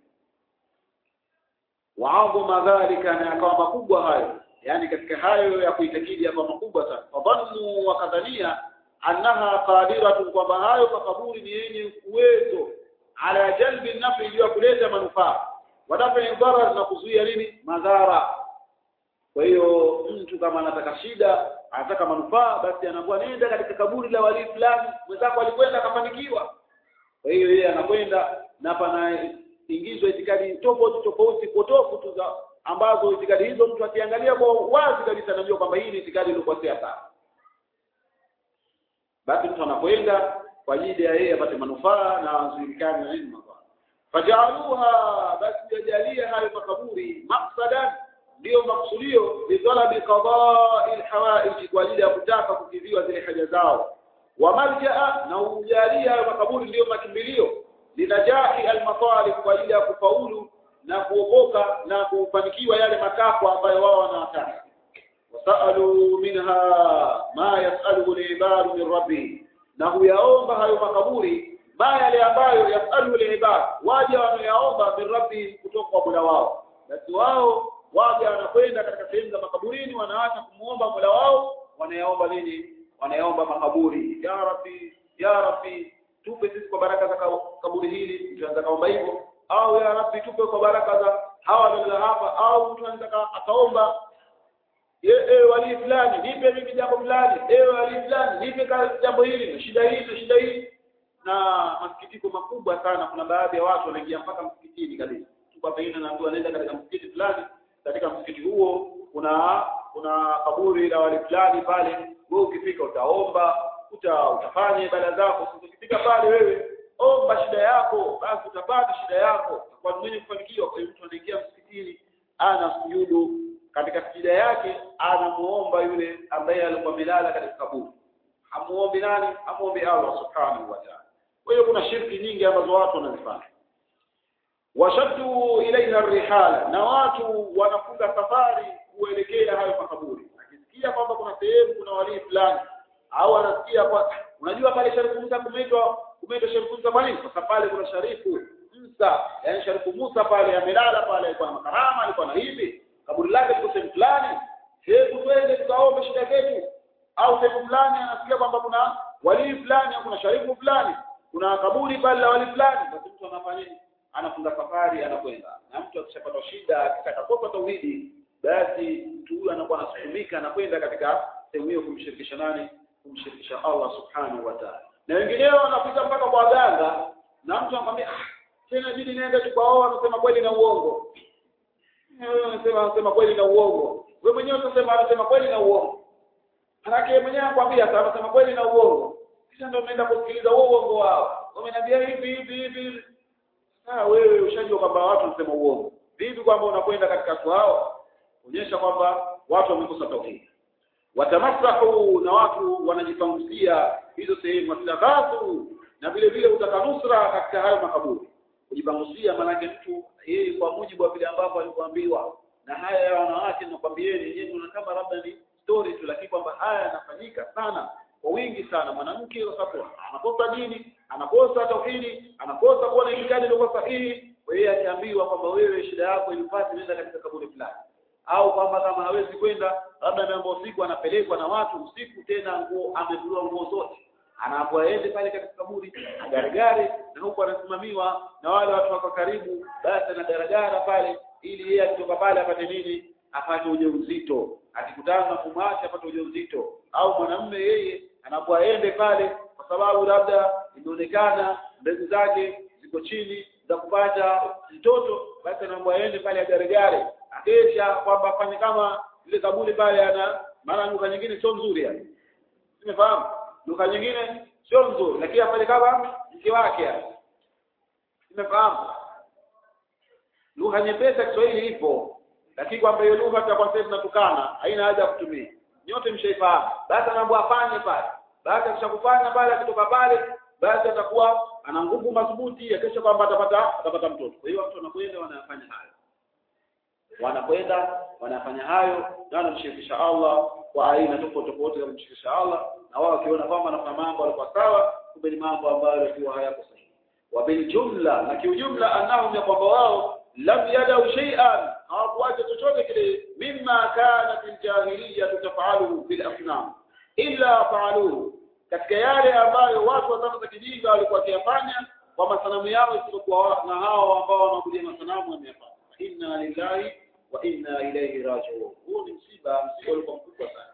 waadhuma dhalika na yakawa makubwa hayo yani katika hayo ya kuitakidi yakawa makubwa sana fadhannu wakadhania annaha qadiratun kwamba hayo makaburi ni yenye uwezo ala jalbi nafi iliyo kuleta manufaa wadafa dharar na kuzuia nini madhara kwa hiyo mtu kama anataka shida anataka manufaa basi anakuwa nenda katika kaburi la wali fulani mwenzako alikwenda akafanikiwa kwa hiyo yeye anakwenda na pana ingizwa itikadi tofauti tofauti potofu tu za ambazo itikadi hizo mtu akiangalia kwa wazi kabisa anajua kwamba hii ni itikadi iliyokuwa sawa basi mtu anakwenda kwa ajili ya yeye apate manufaa na azuilikane na nini manufaa fajaaluha basi yajalie hayo makaburi maqsadan ndiyo maksudio lidhalabi qadai lhawaiji kwa ajili ya kutaka kukidhiwa zile haja zao wa maljaa na ujalia hayo makaburi ndiyo makimbilio linajahi almatalib kwa ajili ya kufaulu na kuokoka na kufanikiwa yale matakwa ambayo wao wanataka wasalu minha ma yasaluhu libadu min rabbih na huyaomba hayo makaburi ma yale ambayo yasaluhu libad waja wanayaomba min rabbi kutoka kwa mola wao basi wao waja wanakwenda katika sehemu za makaburini wanaacha kumuomba mola wao wanayaomba nini wanayaomba makaburi ya rabbi ya rabbi tupe sisi kwa baraka za kaburi hili mtu anaweza kaomba hivyo au ya rabbi tupe kwa baraka za hawa waliolala hapa au mtu anaweza akaomba ewe wali fulani nipe mimi jambo fulani ewe wali fulani nipe jambo hili na shida hii na shida hii na masikitiko makubwa sana kuna baadhi ya watu wanaingia mpaka msikitini kabisa kwa pengine naambiwa nenda katika msikiti fulani katika msikiti huo kuna kuna kaburi la wali fulani pale wewe ukifika utaomba uta, utafanya ibada zako ukifika pale wewe omba shida yako basi utapata shida yako kwa mwenye kufanikiwa kwa hiyo mtu anaingia msikitini ana sujudu katika sijida yake anamuomba yule ambaye alikuwa amelala katika kaburi hamuombi nani hamuombi Allah subhanahu wa ta'ala kwa hiyo kuna shirki nyingi ambazo watu wanazifanya washaddu ilaiha rihala na watu wanafunga safari kuelekea hayo makaburi akisikia kwamba kuna sehemu kuna walii fulani au anasikia kwa unajua pale Sharifu Musa kumeitwa kumeitwa Sharifu Musa kwa nini kwa sababu pale kuna Sharifu Musa yani Sharifu Musa pale amelala pale alikuwa na makarama alikuwa na hivi kaburi lake liko sehemu fulani hebu twende tukaombe shida zetu au sehemu fulani anasikia kwamba kuna walii fulani au kuna sharifu fulani kuna kaburi pale la walii fulani basi mtu anafanya nini anafunga safari anakwenda na mtu akishapata shida akitakapokuwa tauhidi basi mtu huyu anakuwa anasukumika anakwenda katika sehemu hiyo kumshirikisha nani kumshirikisha Allah subhanahu wa ta'ala na wengineo wanapita mpaka kwa waganga na mtu anakwambia ah tena jini nenda tu kwa wao anasema kweli na uongo wewe unasema unasema kweli na uongo wewe mwenyewe utasema anasema kweli na uongo manake mwenyewe anakuambia sasa anasema kweli na uongo kisha ndio unaenda kusikiliza huo uongo wao wameniambia hivi hivi hivi sasa wewe ushajua kwamba watu wanasema uongo vipi kwamba unakwenda katika watu hao onyesha kwamba watu wamekosa tauhidi watamasahu na watu wanajipangusia hizo sehemu wataghathu na vile vile utakanusra katika hayo makaburi kujipangusia maanake mtu yeye kwa mujibu wa vile ambavyo alikuambiwa na haya ya wanawake nakwambieni yeye kuna kama labda ni story tu lakini kwamba haya yanafanyika sana kwa wingi sana mwanamke kwa sababu anakosa dini anakosa tauhidi anakosa kuwa na itikadi iliyo sahihi kwa hiyo akiambiwa kwamba wewe shida yako ilipati nenda katika kaburi fulani au kwamba kama hawezi kwenda labda ameamba usiku anapelekwa na watu usiku tena nguo amevuliwa nguo zote anaambiwa aende pale katika kaburi agaragare na huku anasimamiwa na wale watu wako karibu basi anagaragara pale ili yeye akitoka pale apate nini apate ujauzito akikutana na mume wake apate ujauzito au mwanamume yeye anakuwa aende pale kwa sababu labda imeonekana mbegu zake ziko chini za kupata mtoto basi anaambiwa aende pale agaragare akesha kwamba afanye kama ile kaburi pale ana maana lugha nyingine sio nzuri yani simefahamu lugha nyingine sio nzuri lakini afanye kama mke wake yani simefahamu lugha nyepesi ya Kiswahili ipo lakini kwamba hiyo lugha tutakuwa sasa tunatukana haina haja ya kutumia nyote mshaifahamu basi anaambiwa afanye pale baada ya kufanya pale akitoka pale basi atakuwa ana nguvu madhubuti akisha kwamba atapata atapata mtoto kwa hiyo watu wanakwenda wanafanya hayo wanakwenda wanafanya hayo na wanamshirikisha Allah kwa aina tofauti tofauti za kumshirikisha Allah na wao wakiona kwamba wanafanya mambo yalikuwa sawa kumbe ni mambo ambayo yalikuwa hayako sahihi wa bil jumla na kiujumla annahum ya kwamba wao lam yadau shay'an hawakuacha chochote kile mimma kana fil jahiliya tafaluhu fil asnam illa faaluhu katika yale ambayo watu wa zama za kijinga walikuwa wakiyafanya kwa masanamu yao isipokuwa na hao ambao wanaabudia masanamu wameyafanya inna lillahi wa inna ilayhi raji'un huu ni msiba msiba ulikuwa mkubwa sana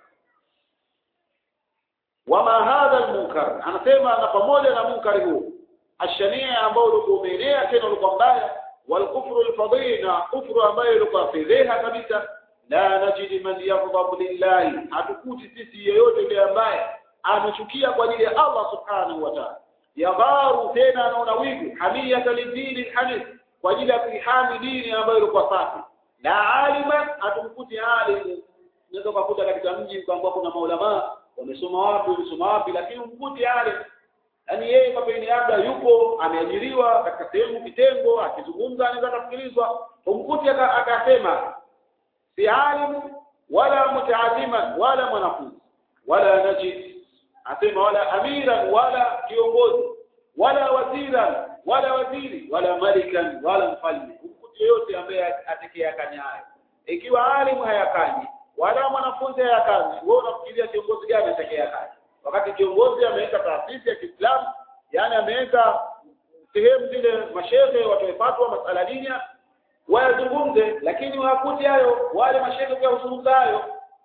wama hadha almunkar anasema na pamoja na munkari huu ashania ambao ulikuwa umeenea tena ulikuwa mbaya والكفر الفضيل كفر ambayo ilikuwa fedheha kabisa la najidi man yaghdhabu lillahi hatukuti sisi yeyote yule ambaye anachukia kwa ajili ya Allah subhanahu wa ta'ala yagharu tena anaona wivu hamiyata lidini lhanif kwa ajili ya kuihami dini ambayo ilikuwa safi la aliman hatumkuti alimu unaweza ukakuta katika mji kwamba kuna maulamaa wamesoma wapi wamesoma wapi lakini umkuti alim yaani yeye kwa pengine labda yupo ameajiriwa katika sehemu kitengo akizungumza anaweza akasikilizwa umkuti akasema si alimu wala mutaaliman wala mwanafunzi wala najid asema wala amiran wala kiongozi wala waziran wala waziri wala malikan wala mfalme umkuti yoyote ambaye atekea kanyayo ikiwa alimu hayakanyi wala mwanafunzi hayakanyi wewe unafikiria kiongozi gani atekea kanyi wakati kiongozi ameweka taasisi ya Kiislamu yani ameweka sehemu zile mashehe watoe fatwa masala dini wayazungumze lakini wakuti hayo wale mashehe pia huzungumza hayo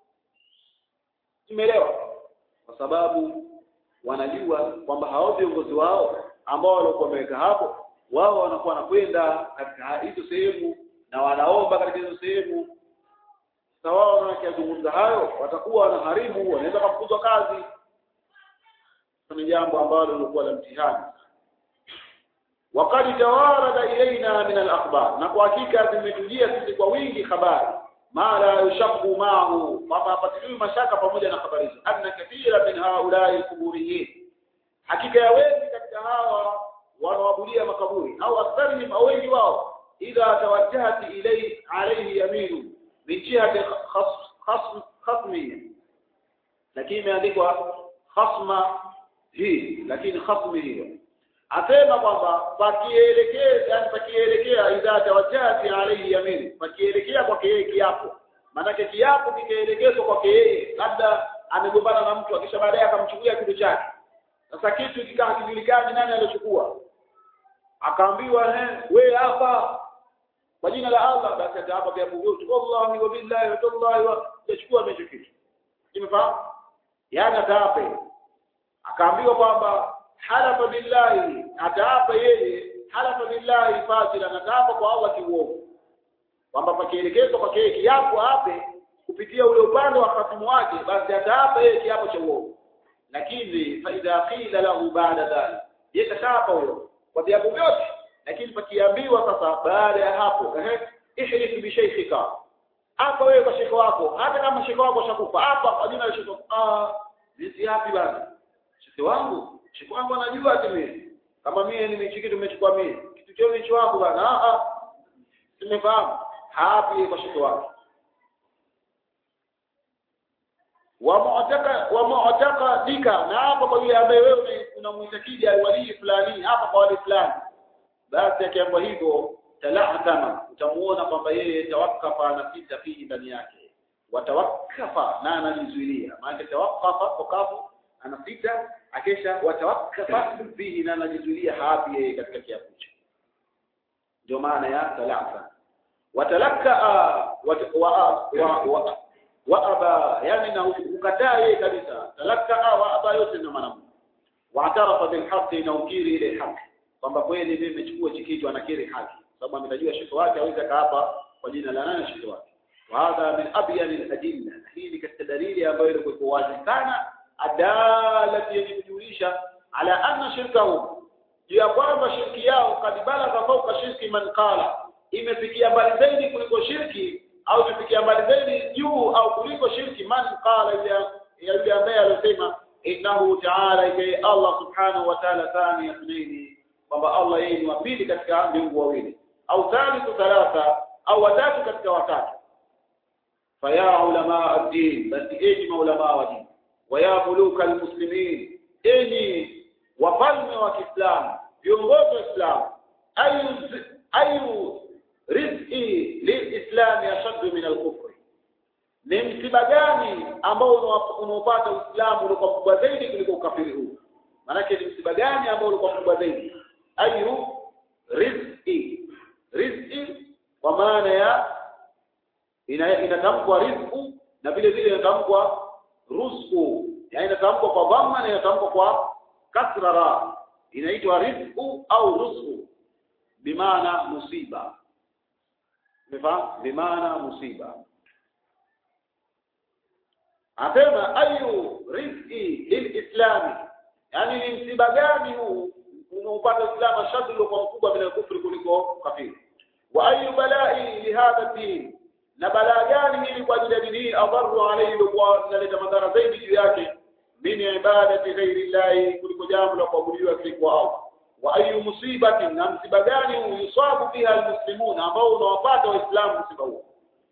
tumeelewa kwa sababu wanajua kwamba hao viongozi wao ambao walikuwa wameweka hapo wao wanakuwa wanakwenda katika hizo sehemu na wanaomba katika hizo sehemu sasa wao wanakizungumza hayo watakuwa wanaharibu wanaweza kufukuzwa kazi ni jambo ambalo lilikuwa la mtihani wakati tawarada ilaina min al-akhbar na kwa hakika zimetujia sisi kwa wingi habari ma la yushaqu ma'ahu kwamba hapatiliwi mashaka pamoja na habari hizo anna kathira min haulai kuburiyin hakika ya wengi katika hawa wanaoabudia makaburi au aktharihim au wengi wao idha tawajjahat ilay alayhi yaminu min jihati khasm khasmi lakini imeandikwa khasma hii lakini khasmi hiyo asema kwamba pakielekea yani pakielekea idha tawajjati alayhi yamin pakielekea kwake yeye kiapo maanake kiapo kikaelekezwa kwake yeye labda amegombana na mtu akisha baadaye akamchukulia kitu chake sasa kitu kikaa kijulikani nani alichukua akaambiwa eh wewe hapa kwa jina la Allah basi ataapa vya bugutu wallahi wa billahi wa tallahi wa yachukua hicho kitu imefahamu yani ataape akaambiwa kwamba halafa billahi ataapa yeye halafa billahi fasila ataapa kwa Allah kiuongo kwamba pakielekezwa kwa yeye kiapo ape kupitia ule upande wa khatimu wake basi ataapa yeye kiapo cha uongo lakini fa idha qila lahu ba'da dhalik yeye kataapa huyo kwa viapo vyote lakini pakiambiwa sasa baada ya hapo ehe ihlif bi shaykhika hapa wewe kwa shekho wako hata kama shekho wako shakufa hapa kwa jina la shekho ah vipi hapi bana shekhe wangu shekhe wangu anajua ati mimi kama mimi ni kitu tumechukua mimi kitu chao ni wako bana ah ah tumefahamu hapi kwa shekhe wako wa mu'taka wa mu'taka dika na hapa kwa yule ambaye wewe unamuitakidi alwali fulani hapa kwa wali fulani basi akiambiwa hivyo talahtama utamuona kwamba yeye tawakafa anapita fihi ndani yake watawakafa na anajizuilia maana tawakafa kwa kafu anapita akesha watawakafa fihi na anajizuilia hapi yeye katika kiapo hicho ndio maana ya talaka watalaka wa wa wa wa aba yani na ukataa yeye kabisa talaka wa aba yote ndio maana waatarafa bil haqqi na ukiri ile haki kwamba kweli mimi nimechukua chikitu anakiri haki sababu ametajua shiko wake aweza kaapa kwa jina la nani shiko wake wa hadha min abyan al adilla hii ni katika dalili ambayo ilikuwa wazi sana adalati yenye kujulisha ala anna shirkahu juu ya kwamba shirki yao kadibala kwa fauka shirki man qala imefikia mbali zaidi kuliko shirki au imefikia mbali zaidi juu au kuliko shirki man qala yule ambaye alisema innahu ta'ala ike Allah subhanahu wa ta'ala thani ithnaini kwamba Allah yeye ni wa pili katika miungu wawili au thalithu thalatha au watatu katika watatu faya ulama ad-din basi enyi maulama wa dini waya muluka almuslimin enyi wafalme wa Kiislamu viongozi wa Islam ayu ayu rizqi lilislam yashaddu min alkufr ni msiba gani ambao unaopata Uislamu ulikuwa mkubwa zaidi kuliko ukafiri huu maanake ni msiba gani ambao ulikuwa mkubwa zaidi ayu rizqi rizqi kwa maana ya ina inatamkwa rizqu na vile vile inatamkwa rusqu yani inatamkwa kwa dhamma na inatamkwa kwa kasra ra inaitwa rizqu au rusqu bimaana musiba umefahamu bimaana musiba asema ayu rizqi lilislami yani ni msiba gani huu unaupata Uislamu ashaddu uliokuwa mkubwa bila kufri kuliko kafiri wa ayu balai lihadha din na balaa gani hili kwa ajili ya dini hii adharu alayhi ilikuwa inaleta madhara zaidi juu yake min ibadati ghairi llahi kuliko jambo la kuabudiwa kwa Allah wa ayu musibatin na msiba gani yusabu fiha almuslimuna ambao unawapata waislamu msiba huo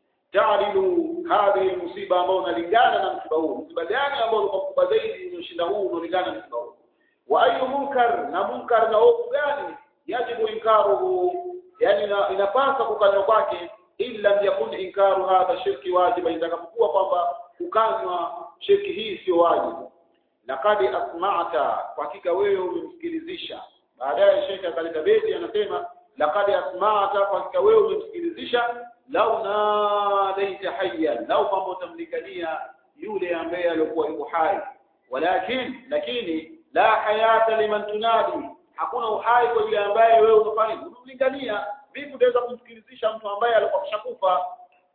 taadilu hadhihi almusiba ambao unalingana na msiba huo msiba gani ambao ulikuwa mkubwa zaidi unaoshinda huu unaolingana na msiba huo wa ayu munkar na munkar na ovu gani yajibu inkaruhu yani inapasa kukanywa kwake illa yakun inkaru hadha shirki wajiba itakapokuwa kwamba kukanywa shirki hii sio wajibu laqad asma'ta kwa hakika wewe umemsikilizisha baadaye shekhe akaleta beti anasema laqad asma'ta kwa hakika wewe umemsikilizisha lau nadaita hayyan lau kwamba utamlikania yule ambaye alikuwa yuko hai walakin lakini la hayata liman tunadi hakuna uhai kwa yule ambaye wewe unafanya unamlingania vipi utaweza kumsikilizisha mtu ambaye alikuwa kishakufa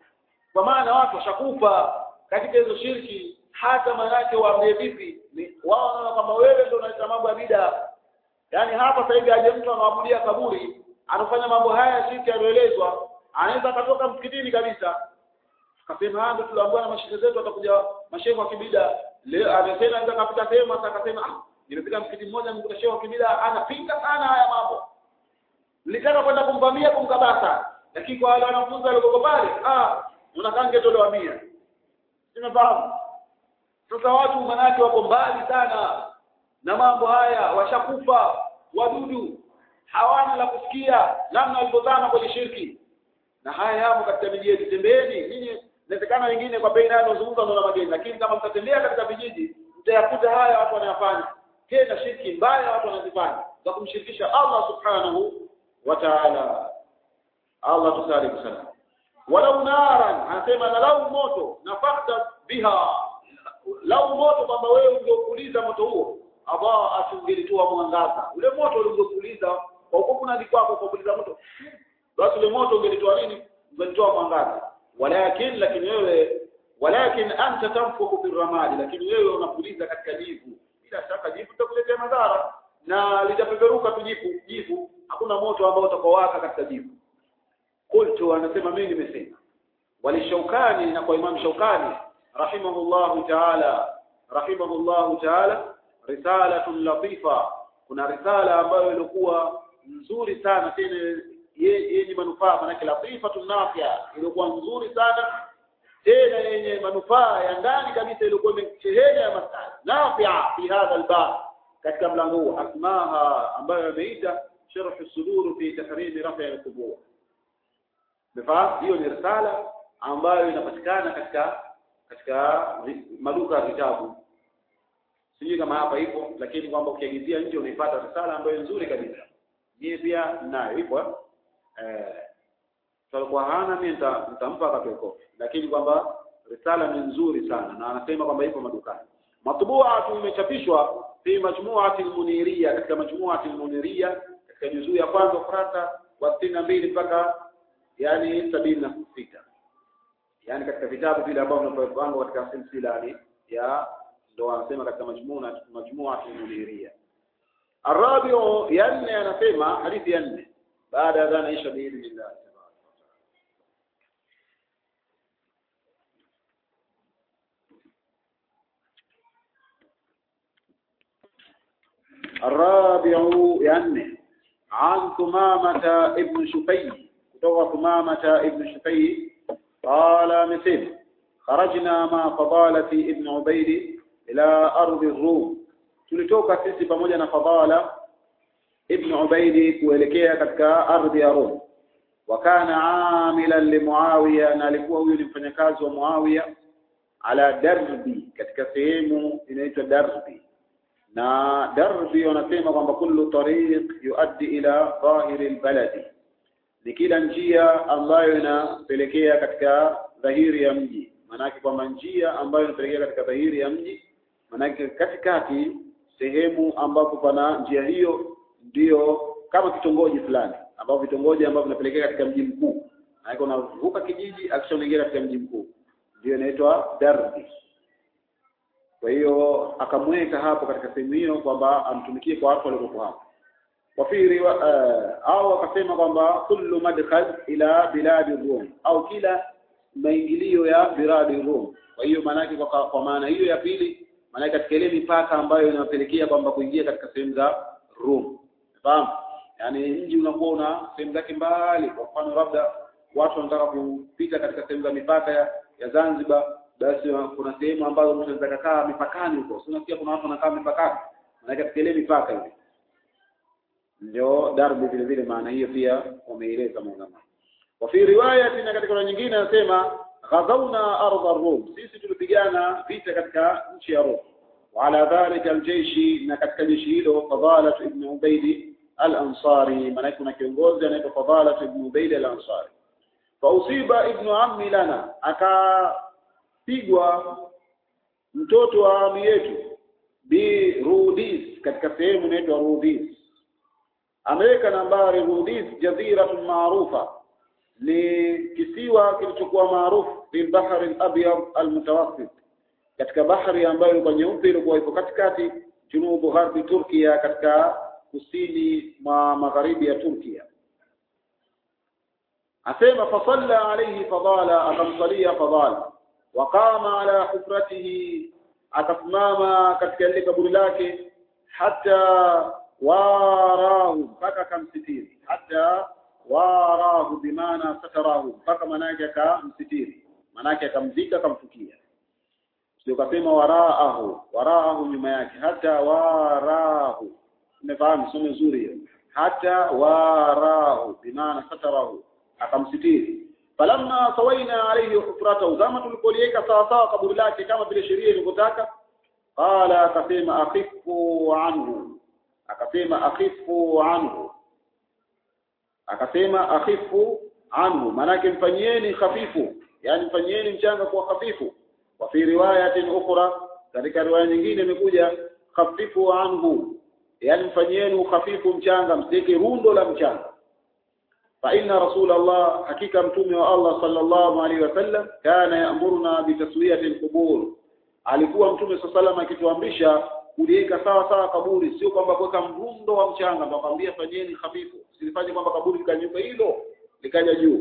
kwa maana watu washakufa katika hizo shirki hata manake waambie vipi wao wanaona kwamba wewe ndio unaleta mambo ya bida yaani hapa sasa hivi aje mtu anaabudia kaburi anafanya mambo haya shirki yaliyoelezwa anaweza akatoka msikitini kabisa akasema ndio tuliambiwa na mashehe zetu watakuja mashehe wa kibida leo amesema anaweza kapita sehemu sasa akasema ah nimepita msikiti mmoja nimekuta shehe wa kibida anapinga sana haya mambo nilitaka kwenda kumvamia kumkabasa lakini kwa wale wanafunzi walioko pale ah unakange tolewa mia simefahamu sasa watu manake wako mbali sana na mambo haya washakufa wadudu hawana la kusikia namna walivyozama kwenye shirki na haya yamo katika miji yetu tembeeni ninyi inawezekana wengine kwa bei nayo zungumza na mageni lakini kama mtatembea katika vijiji mtayakuta haya watu wanayafanya tena shirki mbaya watu wanazifanya za kumshirikisha Allah subhanahu wa ta'ala Allah tusalimu sana walau naran anasema na lau moto nafakta biha lau moto kwamba wewe ungeupuliza moto huo ambao atungelitoa mwangaza ule moto uliopuliza kwa huko kuna kwako kwa kupuliza moto basi ule moto ungelitoa nini ungelitoa mwangaza walakin lakini wewe walakin anta tanfuku fi ramadi lakini wewe unapuliza katika jivu bila shaka jivu litakuletea madhara na litapeperuka tu jivu jivu hakuna moto ambao utakowaka katika jivu qultu anasema mimi nimesema walishaukani na kwa imam shaukani rahimahullahu ta'ala rahimahullahu ta'ala risalatun latifa kuna risala ambayo ilikuwa nzuri sana tena yenye manufaa manake latifatun nafia ilikuwa nzuri sana tena yenye manufaa ya ndani kabisa ilikuwa imesheheni ya masala nafia fi hadha albab katika mlango huu asmaha ambayo ameita sharh as-sudur fi tahrim rafi' al-qubur Mfahamu hiyo ni risala ambayo inapatikana katika katika maduka ya vitabu. Sijui kama hapa ipo lakini kwamba ukiagizia nje unaipata risala ambayo nzuri kabisa. Mimi pia nayo ipo eh tulikuwa hana mimi nitampa akatoe kopi lakini kwamba risala ni nzuri sana na anasema kwamba ipo madukani. Matbua imechapishwa fi majmu'ati al-muniriya katika majmu'ati al-muniriya katika juzuu ya kwanza ukurasa wa 62 mpaka yani sabini na sita yani katika vitabu vile ambavyo vinapangwa katika silsila ni ya ndo anasema katika majmua majmua al-muniria arabiu ya nne anasema hadithi ya nne baada ya dhana isha biidhnillah الرابع يعني عن ثمامة ابن شفي kutoka Thumamata ibn Shufai qala amesema kharajna ma fadalati ibn Ubayd ila ardhi Rum tulitoka sisi pamoja na Fadala ibn Ubayd kuelekea katika ardhi ya Rum wa kana amilan li Muawiya na alikuwa huyu ni mfanyakazi wa Muawiya ala darbi katika sehemu inaitwa darbi na darbi wanasema kwamba kullu tariq yuaddi ila dhahiri albaladi ni kila njia ambayo inapelekea katika dhahiri ya mji maanake kwamba njia ambayo inapelekea katika dhahiri ya mji maanake katikati sehemu ambapo pana njia hiyo ndiyo kama kitongoji fulani ambapo vitongoji ambavyo vinapelekea katika mji mkuu maanake unavuka kijiji akisha unaingia katika mji mkuu ndio inaitwa darbi kwa hiyo akamweka hapo katika sehemu hiyo kwamba amtumikie kwa watu waliokuwa hapo وفي روا... au akasema kwamba kullu madkhal ila biladi rum au kila maingilio ya biladi rum kwa hiyo maanake kwa, kwa maana hiyo ya pili maanake katika ile mipaka ambayo inawapelekea kwamba kuingia katika sehemu za rum fahamu yaani mji unakuwa una sehemu zake mbali kwa mfano labda watu wanataka kupita katika sehemu za mipaka ya, ya Zanzibar basi kuna sehemu ambazo mtu anaweza kukaa mipakani huko si unasikia kuna watu wanakaa mipakani maana katika ile mipaka ile ndio darbi vile vile maana hiyo pia wameeleza maulama wa fi riwaya tena katika riwaya nyingine anasema ghazawna ardha rum sisi tulipigana vita katika nchi ya Rum وعلى ذلك الجيش na katika jeshi hilo Fadalah ibn Ubayd al-Ansari maana kuna kiongozi anaitwa Fadalah ibn Ubayd al-Ansari fausiba ibnu ammi lana akapigwa mtoto wa ami yetu bi Rudis katika sehemu inaitwa Rudis ameweka nambari Rudis jaziratun maarufa ni kisiwa kilichokuwa maarufu fil bahri al-abyad al-mutawassit katika bahari ambayo ilikuwa nyeupe ilikuwa iko katikati junubu gharbi Turkia katika kusini mwa magharibi ya Turkia asema fasalla alayhi fadala akamsalia fadala waqama ala hufratihi akasimama katika ile kaburi lake hata warahu mpaka akamsitiri hata warahu bimaana satarahu mpaka manake akamsitiri manake akamzika akamfukia sio kasema waraahu waraahu nyuma yake hata warahu umefahamu somo zuri hiyo hata warahu bimaana satarahu akamsitiri falamma sawaina alayhi hufratahu zama tulipoliweka sawa sawa kaburi lake kama vile sheria ilivyotaka qala akasema akhifu anhu akasema akhifu anhu akasema akhifu anhu manake mfanyieni khafifu yani mfanyieni mchanga kwa khafifu wa fi riwayatin ukhra katika riwaya nyingine imekuja khafifu anhu yani mfanyieni ukhafifu mchanga msike rundo la mchanga fa inna rasul Allah hakika mtume wa Allah sallallahu alaihi wasallam kana ya'muruna bi taswiyati al-qubur alikuwa mtume sallallahu akituamrisha kuliweka sawa sawa kaburi sio kwamba kuweka mrundo wa mchanga ndio akwambia fanyeni hafifu silifanye kwamba kaburi likanyuka hilo likaja juu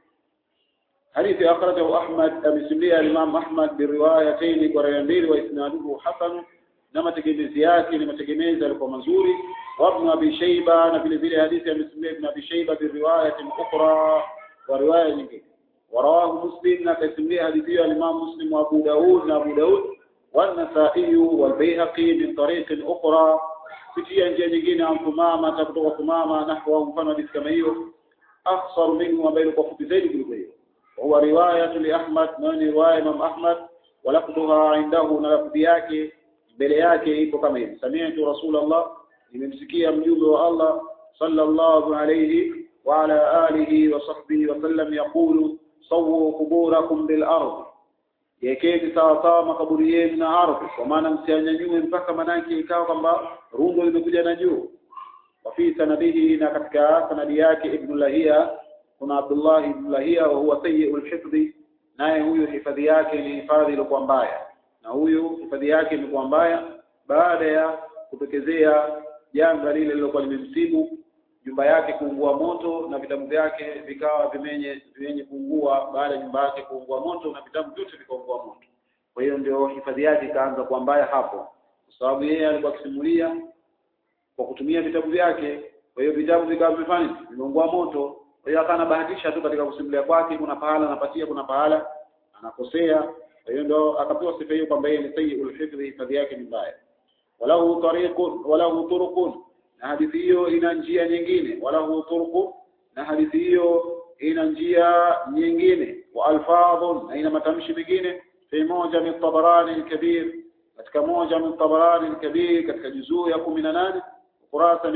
hadithi akhrajahu Ahmad amesimulia Imam Ahmad biriwayatayn kwa riwaya mbili wa isnaduhu hasan na mategemezi yake ni mategemezi yalikuwa mazuri wa Ibn Abi Shayba na vile vile hadithi amesimulia Ibn Abi Shayba biriwayatin ukhra wa riwaya nyingine ورواه مسلم نكسميه حديث الإمام مسلم وأبو داود وأبو داود والنسائي والبيهقي من طريق أخرى في njia nyingine عن ثمامة kutoka ثمامة نحو mfano hadithi kama hiyo أخصر منه وبين kwa fupi zaidi kuliko hiyo وهو رواية لأحمد من رواية إمام أحمد ولفظها عنده na lafzi yake mbele yake iko kama hivi sami'tu rasulullah nimemsikia mjumbe wa Allah sallallahu alayhi wa ala alihi wa sahbihi wa sallam yaqulu sawu quburakum bil ardh yekeni sawa sawa makaburi yenu na ardhi kwa maana msianyanyue mpaka manake ikawa kwamba rundo limekuja na juu wa fi sanadihi na katika sanadi yake ibn lahia kuna abdullah ibn lahia wa huwa sayyi'ul hifdhi naye huyu hifadhi yake ni hifadhi iliyokuwa mbaya na huyu hifadhi yake imekuwa mbaya baada ya kutokezea janga lile lilokuwa limemsibu nyumba yake kuungua moto na vitabu vyake vikawa vimenye vyenye kuungua baada ya nyumba yake kuungua moto na vitabu vyote vikaungua moto kwa hiyo ndio hifadhi yake ikaanza kuwa mbaya hapo kwa sababu yeye alikuwa akisimulia kwa kutumia vitabu vyake kwa hiyo vitabu vikawa vimefanya vimeungua moto kwa hiyo akana bahatisha tu katika kusimulia kwake kuna pahala anapatia kuna pahala anakosea kwa hiyo ndio akapewa sifa hiyo kwamba yeye ni sayyul hifdhi hifadhi yake ni mbaya walahu tariqun walahu turuqun na hadithi hiyo ina njia nyingine walahu turuqu na hadithi hiyo ina njia nyingine wa alfadhun na ina matamshi mengine fi moja min tabarani al-kabir katika moja min tabarani al-kabir katika juzuu ya 18 kurasa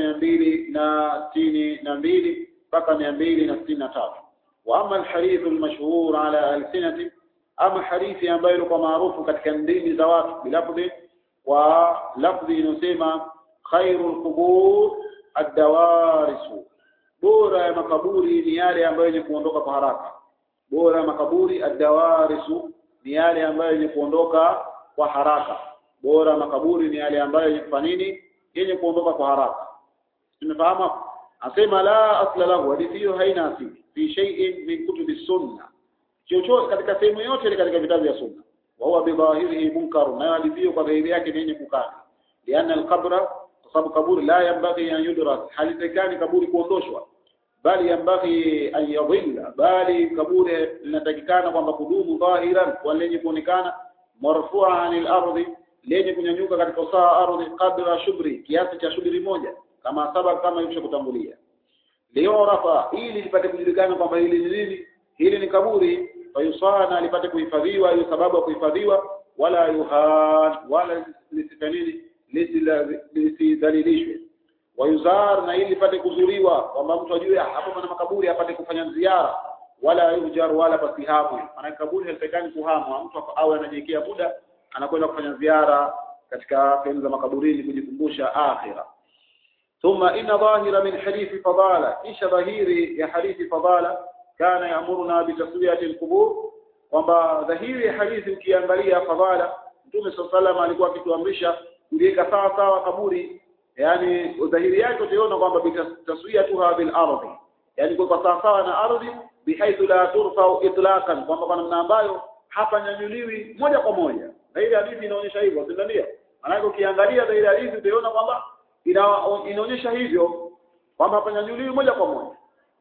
262 mpaka 263 wa ama al-hadith al-mashhur ala alsinati ama hadithi ambayo ilikuwa maarufu katika ndimi za watu bilafdhi wa lafdhi inasema khairul qubur ad-dawarisu bora ya makaburi ni yale ambayo yenye kuondoka kwa haraka bora ya makaburi ad-dawarisu ni yale ambayo yenye kuondoka kwa haraka bora makaburi ni yale ambayo yenye kufanya nini yenye kuondoka kwa haraka tumefahamu hapo asema la asla lahu hadithi hiyo haina asili fi shay'in min kutubi sunna chochote katika sehemu yote ile katika vitabu vya sunna wa huwa bidhahirihi munkar na hadithi hiyo kwa dhahiri yake ni yenye kukana lianna alqabra kwa sababu kaburi la yambaghi an yudras halitakani kaburi kuondoshwa bali yambaghi an yadhilla bali kaburi linatakikana kwamba kudumu dhahiran kwa lenye kuonekana marfu'a anil ardi lenye kunyanyuka katika usawa ardhi qadra shubri kiasi cha shubri moja kama saba kama ilivyo kutangulia leo rafa ili lipate kujulikana kwamba hili ni nini hili ni kaburi fayusana lipate kuhifadhiwa hiyo sababu ya kuhifadhiwa wala yuhan wala lisifanini lisidhalilishwe wayuzar na ili lipate kuzuriwa kwamba mtu ajue hapo pana makaburi apate kufanya ziara wala yujar wala pasihamwe maana kaburi halitakani kuhamwa mtu awe anajiwekea muda anakwenda kufanya ziara katika sehemu za makaburini kujikumbusha akhira ثم إن ظاهر من حديث فضالة إيش ظهيري يا حديث فضالة كان يأمرنا بتسوية القبور kwamba dhahiri ya hadithi ukiangalia fadhala Mtume صلى الله عليه alikuwa akituamrisha kuliweka sawa sawa kaburi yani dhahiri yake utaona kwamba bitaswiyatuha bil ardi yani kwa sawa sawa na ardhi bihaithu la turfa itlaqan kwamba kwa namna ambayo hapa nyanyuliwi moja kwa moja dhahiri hadithi inaonyesha hivyo si ndio maana ukiangalia dhahiri hadithi utaona kwamba ina, inaonyesha hivyo kwamba hapanyanyuliwi moja kwa moja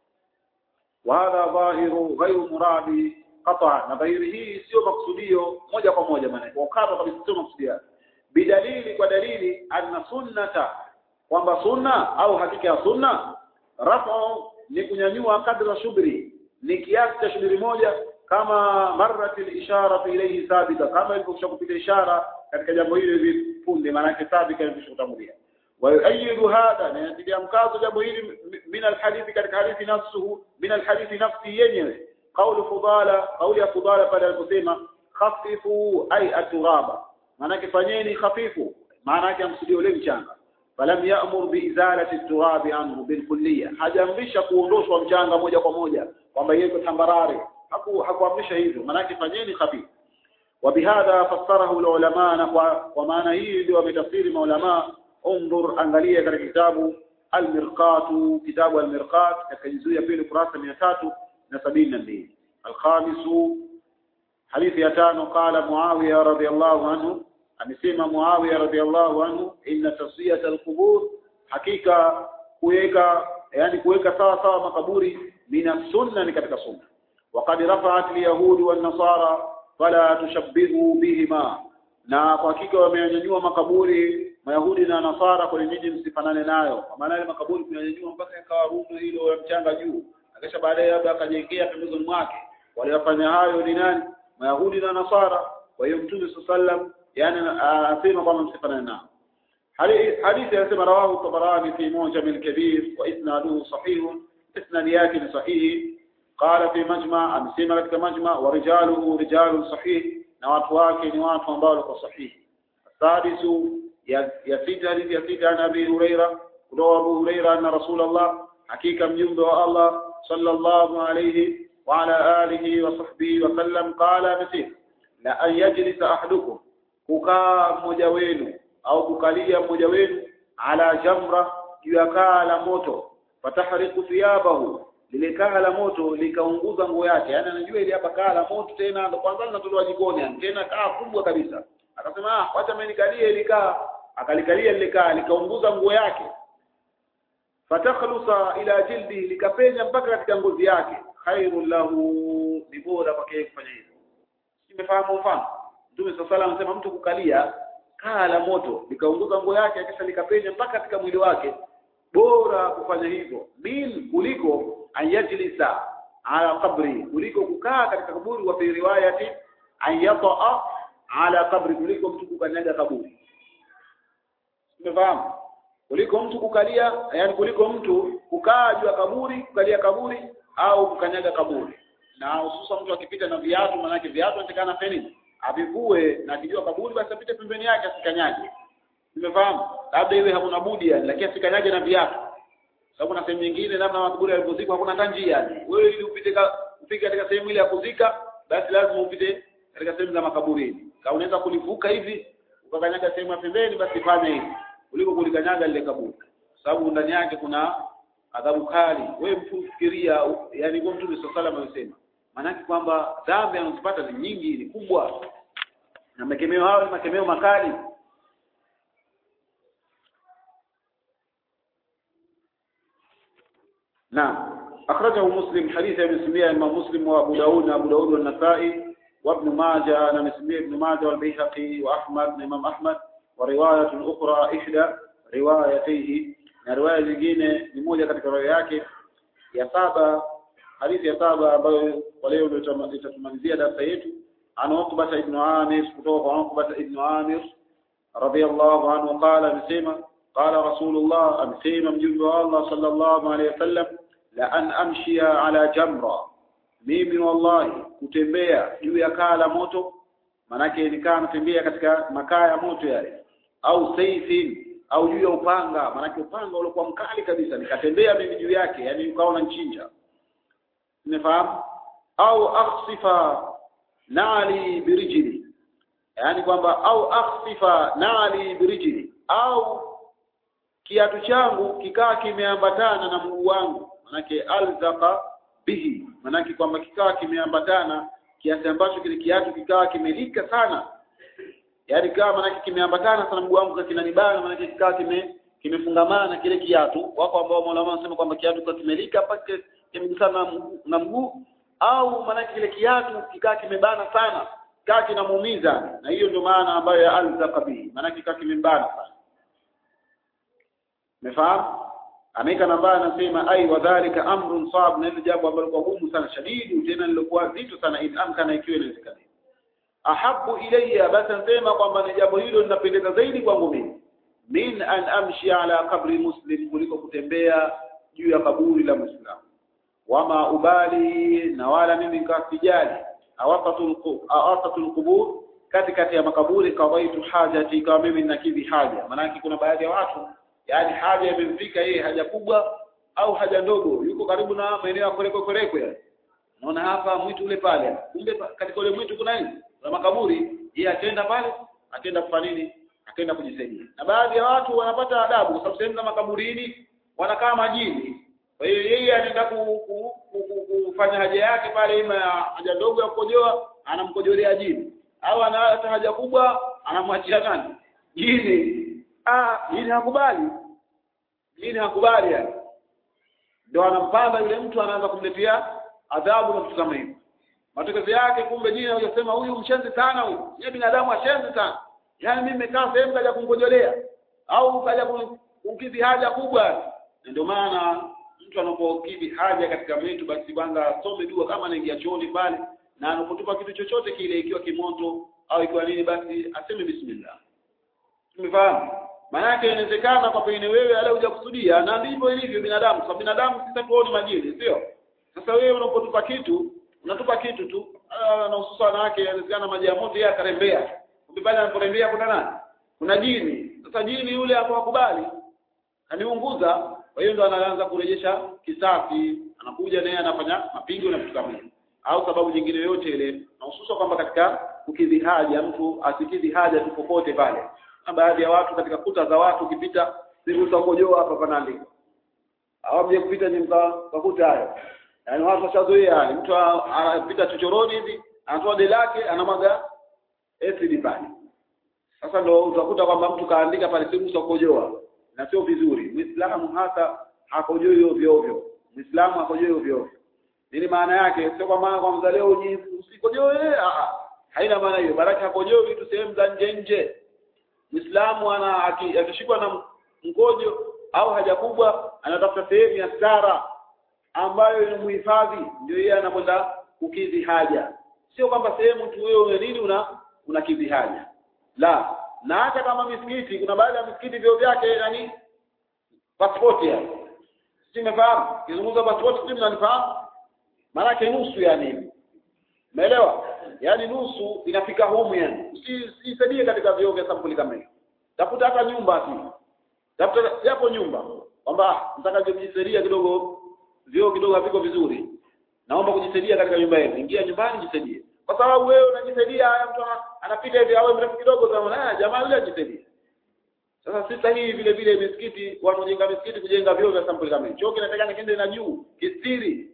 وهذا ظاهر غير مراد قطعا na dhahiri hii sio maksudio moja kwa moja maana kwa kama kabisa sio maksudio bidalili kwa dalili anna sunnata kwamba sunna au hakika ya sunna rafu ni kunyanyua kadra shubri ni kiasi cha shubri moja kama marratil ishara ilayhi sabita kama ilivyokusha kupita ishara katika jambo hili hivi punde maana yake sabika ilivyokutangulia ويؤيد هذا نتيجه مكاzo jambo hili min alhadithi katika hadithi nafsuhu min alhadithi nafsi yenyewe qaulu fudala qauli ya fudala pale aliposema khafifu ay aturaba maana yake fanyeni khafifu maana yake amsudio ule mchanga falam ya'mur biizalati turabi anhu bilkulliya hajamrisha kuondoshwa mchanga moja kwa moja kwamba yeye tambarare haku hakuamrisha hivyo maana yake fanyeni khafifu وبهذا فسره العلماء ومعنى hii ndio wametafsiri maulama انظر angalia katika kitabu al-mirqat kitabu al-mirqat katika juzuu ya pili kurasa 372 al-khamis hadithi ya tano qala muawiya radhiyallahu anhu amesema muawiya radhiyallahu anhu inna taswiyat al-qubur hakika kuweka yani kuweka sawa sawa makaburi mina sunna ni katika sunna وقد رفعت اليهود والنصارى فلا تشبهوا بهما na kwa hakika wamenyanyua makaburi Mayahudi na Nasara kwenye miji msifanane nayo. Kwa maana ile makaburi kunyanyua mpaka yakawa rundo hilo ya mchanga juu. Akisha baadaye labda akajengea pembezoni mwake. Waliofanya hayo ni nani? Mayahudi na Nasara. Kwa hiyo Mtume sallam yani anasema kwamba msifanane nao. Hadithi anasema rawahu Tabarani fi Mujam al-Kabir wa isnaduhu sahih. Isnad yake ni sahihi. قال في مجمع amesema katika majma wa rijaluhu rijalun sahih na watu wake ni watu ambao wako sahihi. Sadisu ya sita hadithi ya sita an Abi Huraira kutoka Abu Huraira anna Rasulullah hakika mjumbe wa Allah sallallahu alayhi wa ala alihi wa sahbihi wa sallam qala amesema la an yajlisa ahadukum kukaa mmoja wenu au kukalia mmoja wenu ala jamra juu ya kaa la moto fatahriqu thiyabahu lile kaa la moto likaunguza nguo yake yani anajua ile hapa kaa la moto tena ndo kwanza linatolewa jikoni yani tena kaa kubwa kabisa akasema ah wacha mimi nikalie ile kaa akalikalia lile kaa likaunguza nguo yake fatakhlusa ila jildi likapenya mpaka katika ngozi yake khairul lahu ni bora kwake kufanya hivyo nimefahamu mfano Mtume صلى الله anasema mtu kukalia kaa la moto likaunguza nguo yake kisha likapenya mpaka katika mwili wake bora kufanya hivyo min kuliko ayajlisa ala qabri kuliko kukaa katika kaburi wa fi riwayati ayata ala qabri kuliko mtu kukanyaga kaburi umefahamu kuliko mtu kukalia yani kuliko mtu kukaa juu ya kaburi kukalia kaburi au kukanyaga kaburi na hususan mtu akipita na viatu maanake viatu anatakana feni avivue na akijua kaburi basi apite pembeni yake asikanyage umefahamu labda iwe hakuna budi yani lakini asikanyage na viatu sababu na sehemu nyingine namna makaburi yalipozikwa hakuna hata njia yani wewe ili upite upite katika sehemu ile ya kuzika basi lazima upite katika sehemu za makaburini kama unaweza kulivuka hivi ukakanyaga sehemu ya pembeni basi fanya hivi kuliko kulikanyaga lile kaburi sababu ndani yake kuna adhabu kali wewe mtu fikiria yani kwa mtume sallallahu alaihi amesema maanake kwamba dhambi anazopata ni nyingi ni kubwa na makemeo hayo ni makemeo makali نعم أخرجه مسلم حديث ابن سمية الإمام مسلم وأبو داود وأبو داود والنسائي وابن ماجه أنا مسلم ابن ماجه والبيهقي وأحمد الإمام أحمد ورواية أخرى إحدى روايتيه na riwaya nyingine ni moja katika riwaya yake ya saba hadithi ya saba ambayo kwa leo ndio itatumalizia darasa yetu an Uqbah ibn Amir kutoka kwa Uqbah ibn Amir radiyallahu anhu qala amesema qala rasulullah amesema mjumbe wa Allah sallallahu alayhi wasallam la an amshia ala jamra mimi wallahi kutembea juu ya kaa la moto manake nikaa natembea katika makaa ya moto yale au saifin au juu ya upanga manake upanga uliokuwa mkali kabisa nikatembea mimi juu yake yani ukaona nchinja umefahamu au akhsifa nali birijili yani kwamba au akhsifa nali birijili au kiatu changu kikaa kimeambatana na mguu wangu manake alzaqa bihi manake kwamba kikaa kimeambatana kiasi ambacho kile kiatu kikaa kimelika sana yaani kama manake kimeambatana sana mguu wangu kinanibana manake kikaa kime kimefungamana kile kiatu wako ambao Mola wanasema kwamba kiatu kwa kimelika mpaka kimegusana na mguu, na mguu au manake kile kiatu kikaa kimebana sana kaa kinamuumiza na hiyo ndio maana ambayo ya alzaqa bihi manake kikaa kimembana sana umefahamu ameka nambari anasema ai wadhalika amrun sab na ile jambo ambalo kwa gumu sana shadidu tena lilokuwa zito sana in amkana ikiwa inawezekana ahabu ilayya basi nasema kwamba ni jambo hilo linapendeza zaidi kwangu mimi min an amshi ala qabri muslim kuliko kutembea juu ya kaburi la muislamu wama ubali na wala mimi nikasijali awafatul qubur katikati ya makaburi kawaitu hajati kama mimi ninakidhi haja maanake kuna baadhi ya watu yaani haja imemfika yeye haja kubwa au haja ndogo yuko karibu na maeneo ya koleko koleko ya unaona hapa mwitu ule pale kumbe katika ule mwitu kuna nini kuna makaburi yeye atenda pale atenda kufanya nini akaenda kujisaidia na baadhi ya watu wanapata adabu kwa sababu sehemu za makaburini wanakaa majini kwa hiyo yeye anaenda ku, ku, ku, ku, kufanya haja yake pale ima ya haja ndogo ya kukojoa anamkojolea jini au ana hata haja kubwa anamwachia nani jini ah jini hakubali jini hakubali yani ndio anampanda yule mtu anaanza kumletea adhabu na vitu kama hivyo matokeo yake kumbe jini hajasema huyu mshenzi sana huyu yeye binadamu ashenzi sana yaani mimi nimekaa sehemu kaja kumkojolea au kaja kumkidhi haja kubwa ndio maana mtu anapokidhi haja katika mtu basi bwana asome dua kama anaingia chooni pale na anapotupa kitu chochote kile ikiwa kimoto au ikiwa nini basi aseme bismillah tumefahamu maana inawezekana kwa pengine wewe ala hujakusudia na ndivyo ilivyo binadamu kwa binadamu sisi tuone majini sio sasa wewe unapotupa kitu unatupa kitu tu na hususan wanawake inawezekana maji ya moto yeye akarembea ukipale anaporembea kuna nani kuna jini sasa jini yule hapo hakubali aniunguza kwa hiyo ndo anaanza kurejesha kisasi anakuja naye anafanya mapigo na vitu kama hivyo au sababu nyingine yote ile na hususan kwamba katika kukidhi haja mtu asikidhi haja tu popote pale na baadhi ya watu katika kuta za watu ukipita siku utakojoa hapa panaandikwa au mje kupita ni mkakuta hayo yaani watu washazoea yani mtu anapita chochoroni hivi anatoa deli lake anamwaga acid pale sasa ndo utakuta kwamba mtu kaandika pale siku utakojoa na sio vizuri muislamu hata hakojoi ovyo ovyo muislamu hakojoi ovyo ovyo nini maana yake sio kwa maana kwa mzaleo usikojoe a haina maana hiyo baraka hakojoi vitu sehemu za nje nje muislamu ana akishikwa na mkojo au haja kubwa anatafuta sehemu ya stara ambayo inamhifadhi ndio yeye anakwenda kukidhi haja sio kwamba sehemu tu wewe una nini una unakidhi haja la na hata kama misikiti kuna baadhi ya misikiti vyo vyake nani pasipoti ya si umefahamu kizungumza pasipoti sio mnanifahamu maana yake nusu yani umeelewa yani nusu inafika humu yani usisaidie katika vyoo vya sampuli kama hiyo tafuta hata nyumba tu tafuta yapo nyumba kwamba nataka kujisaidia kidogo vyoo kidogo haviko vizuri naomba kujisaidia katika nyumba yenu ingia nyumbani jisaidie kwa sababu wewe unajisaidia mtu anapita hivi awe mrefu kidogo kama na jamaa yule ajisaidie sasa si sahihi vile vile misikiti wanaojenga misikiti kujenga vyoo vya sampuli kama hiyo choo kinatakana kiende na juu kistiri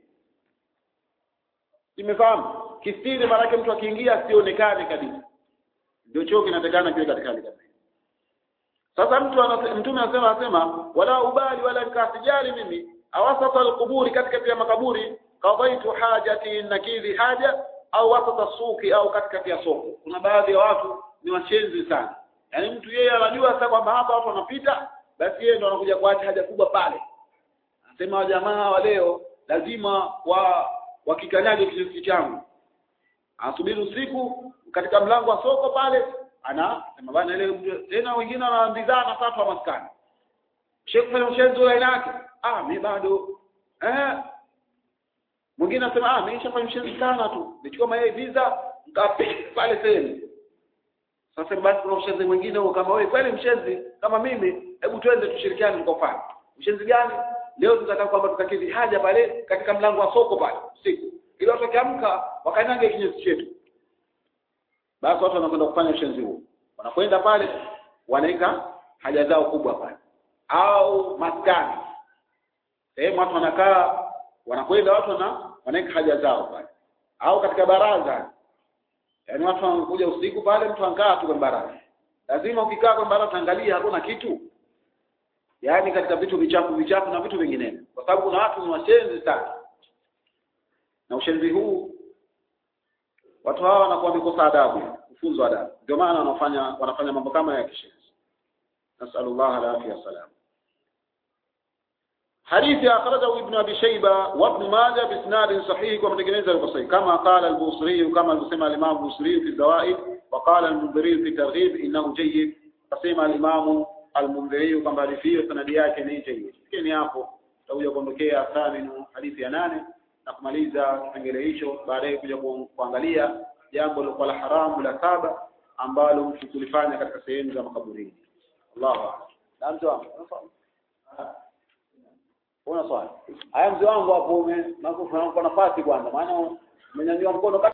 Nimefahamu? Kistiri maana yake mtu akiingia asionekane kabisa. Ndio choo kinatakana kiwe katika hali kama hiyo. Sasa mtu anase, mtume anasema anasema wala ubali wala nikasijali mimi awasata alquburi katika ya makaburi qadaitu hajati nakidhi haja au wasata suki au katikati ya soko. Kuna baadhi ya watu ni washenzi sana. Yaani mtu yeye anajua sasa kwamba hapa watu wanapita basi yeye ndo anakuja kuacha haja kubwa pale. Anasema jamaa wa leo lazima wa wakikanyage kiasi changu asubiri usiku katika mlango wa soko pale ana sema bana ile tena wengine wanaambizana sasa wa maskani Sheikh fanya mshenzi wa aina yake ah mimi bado eh mwingine anasema ah mimi nishafanya mshenzi sana tu nichukua mayai visa ngapi pale sehemu sasa basi kuna mshenzi mwingine huo kama wewe kweli mshenzi kama mimi hebu twende tushirikiane tukafanye mshenzi gani leo tunataka kwamba tukakidhi haja pale katika mlango wa soko pale usiku ili watu wakiamka wakanyange kinyesi chetu basi watu wanakwenda kufanya ushenzi huo wanakwenda pale wanaweka haja zao kubwa pale au maskani sehemu watu wanakaa wanakwenda watu wana wanaweka haja zao pale au katika baraza yaani watu wanakuja usiku pale mtu anakaa tu kwenye baraza lazima ukikaa kwenye baraza utaangalia hakuna kitu yaani katika vitu vichafu vichafu na vitu vinginevyo kwa sababu kuna watu ni washenzi sana na ushenzi huu watu hawa wanakuwa wamekosa adabu kufunzwa adabu ndio maana wanafanya wanafanya mambo kama ya kishenzi nasallallahu alaihi wasallam hadithi akhrajahu ibn abi shayba wa ibn majah bi isnad sahih kwa mtengeneza yuko sahihi kama qala al-busri kama alivyosema al-imam busri fi zawaid wa qala al-mundhiri fi targhib innahu jayyid kasema al-imam al-mundhiri kwamba hadithi hiyo sanadi yake ni jayyid lakini hapo tutakuja kuondokea thaminu hadithi ya nane na kumaliza kipengele hicho baadaye kuja kuangalia jambo lilokuwa la haramu la saba ambalo mtu kulifanya katika sehemu za makaburini Allahu a'lam na mtu wangu una swali haya mzee wangu hapo ume nakufa nafasi kwanza maana umenyanyua mkono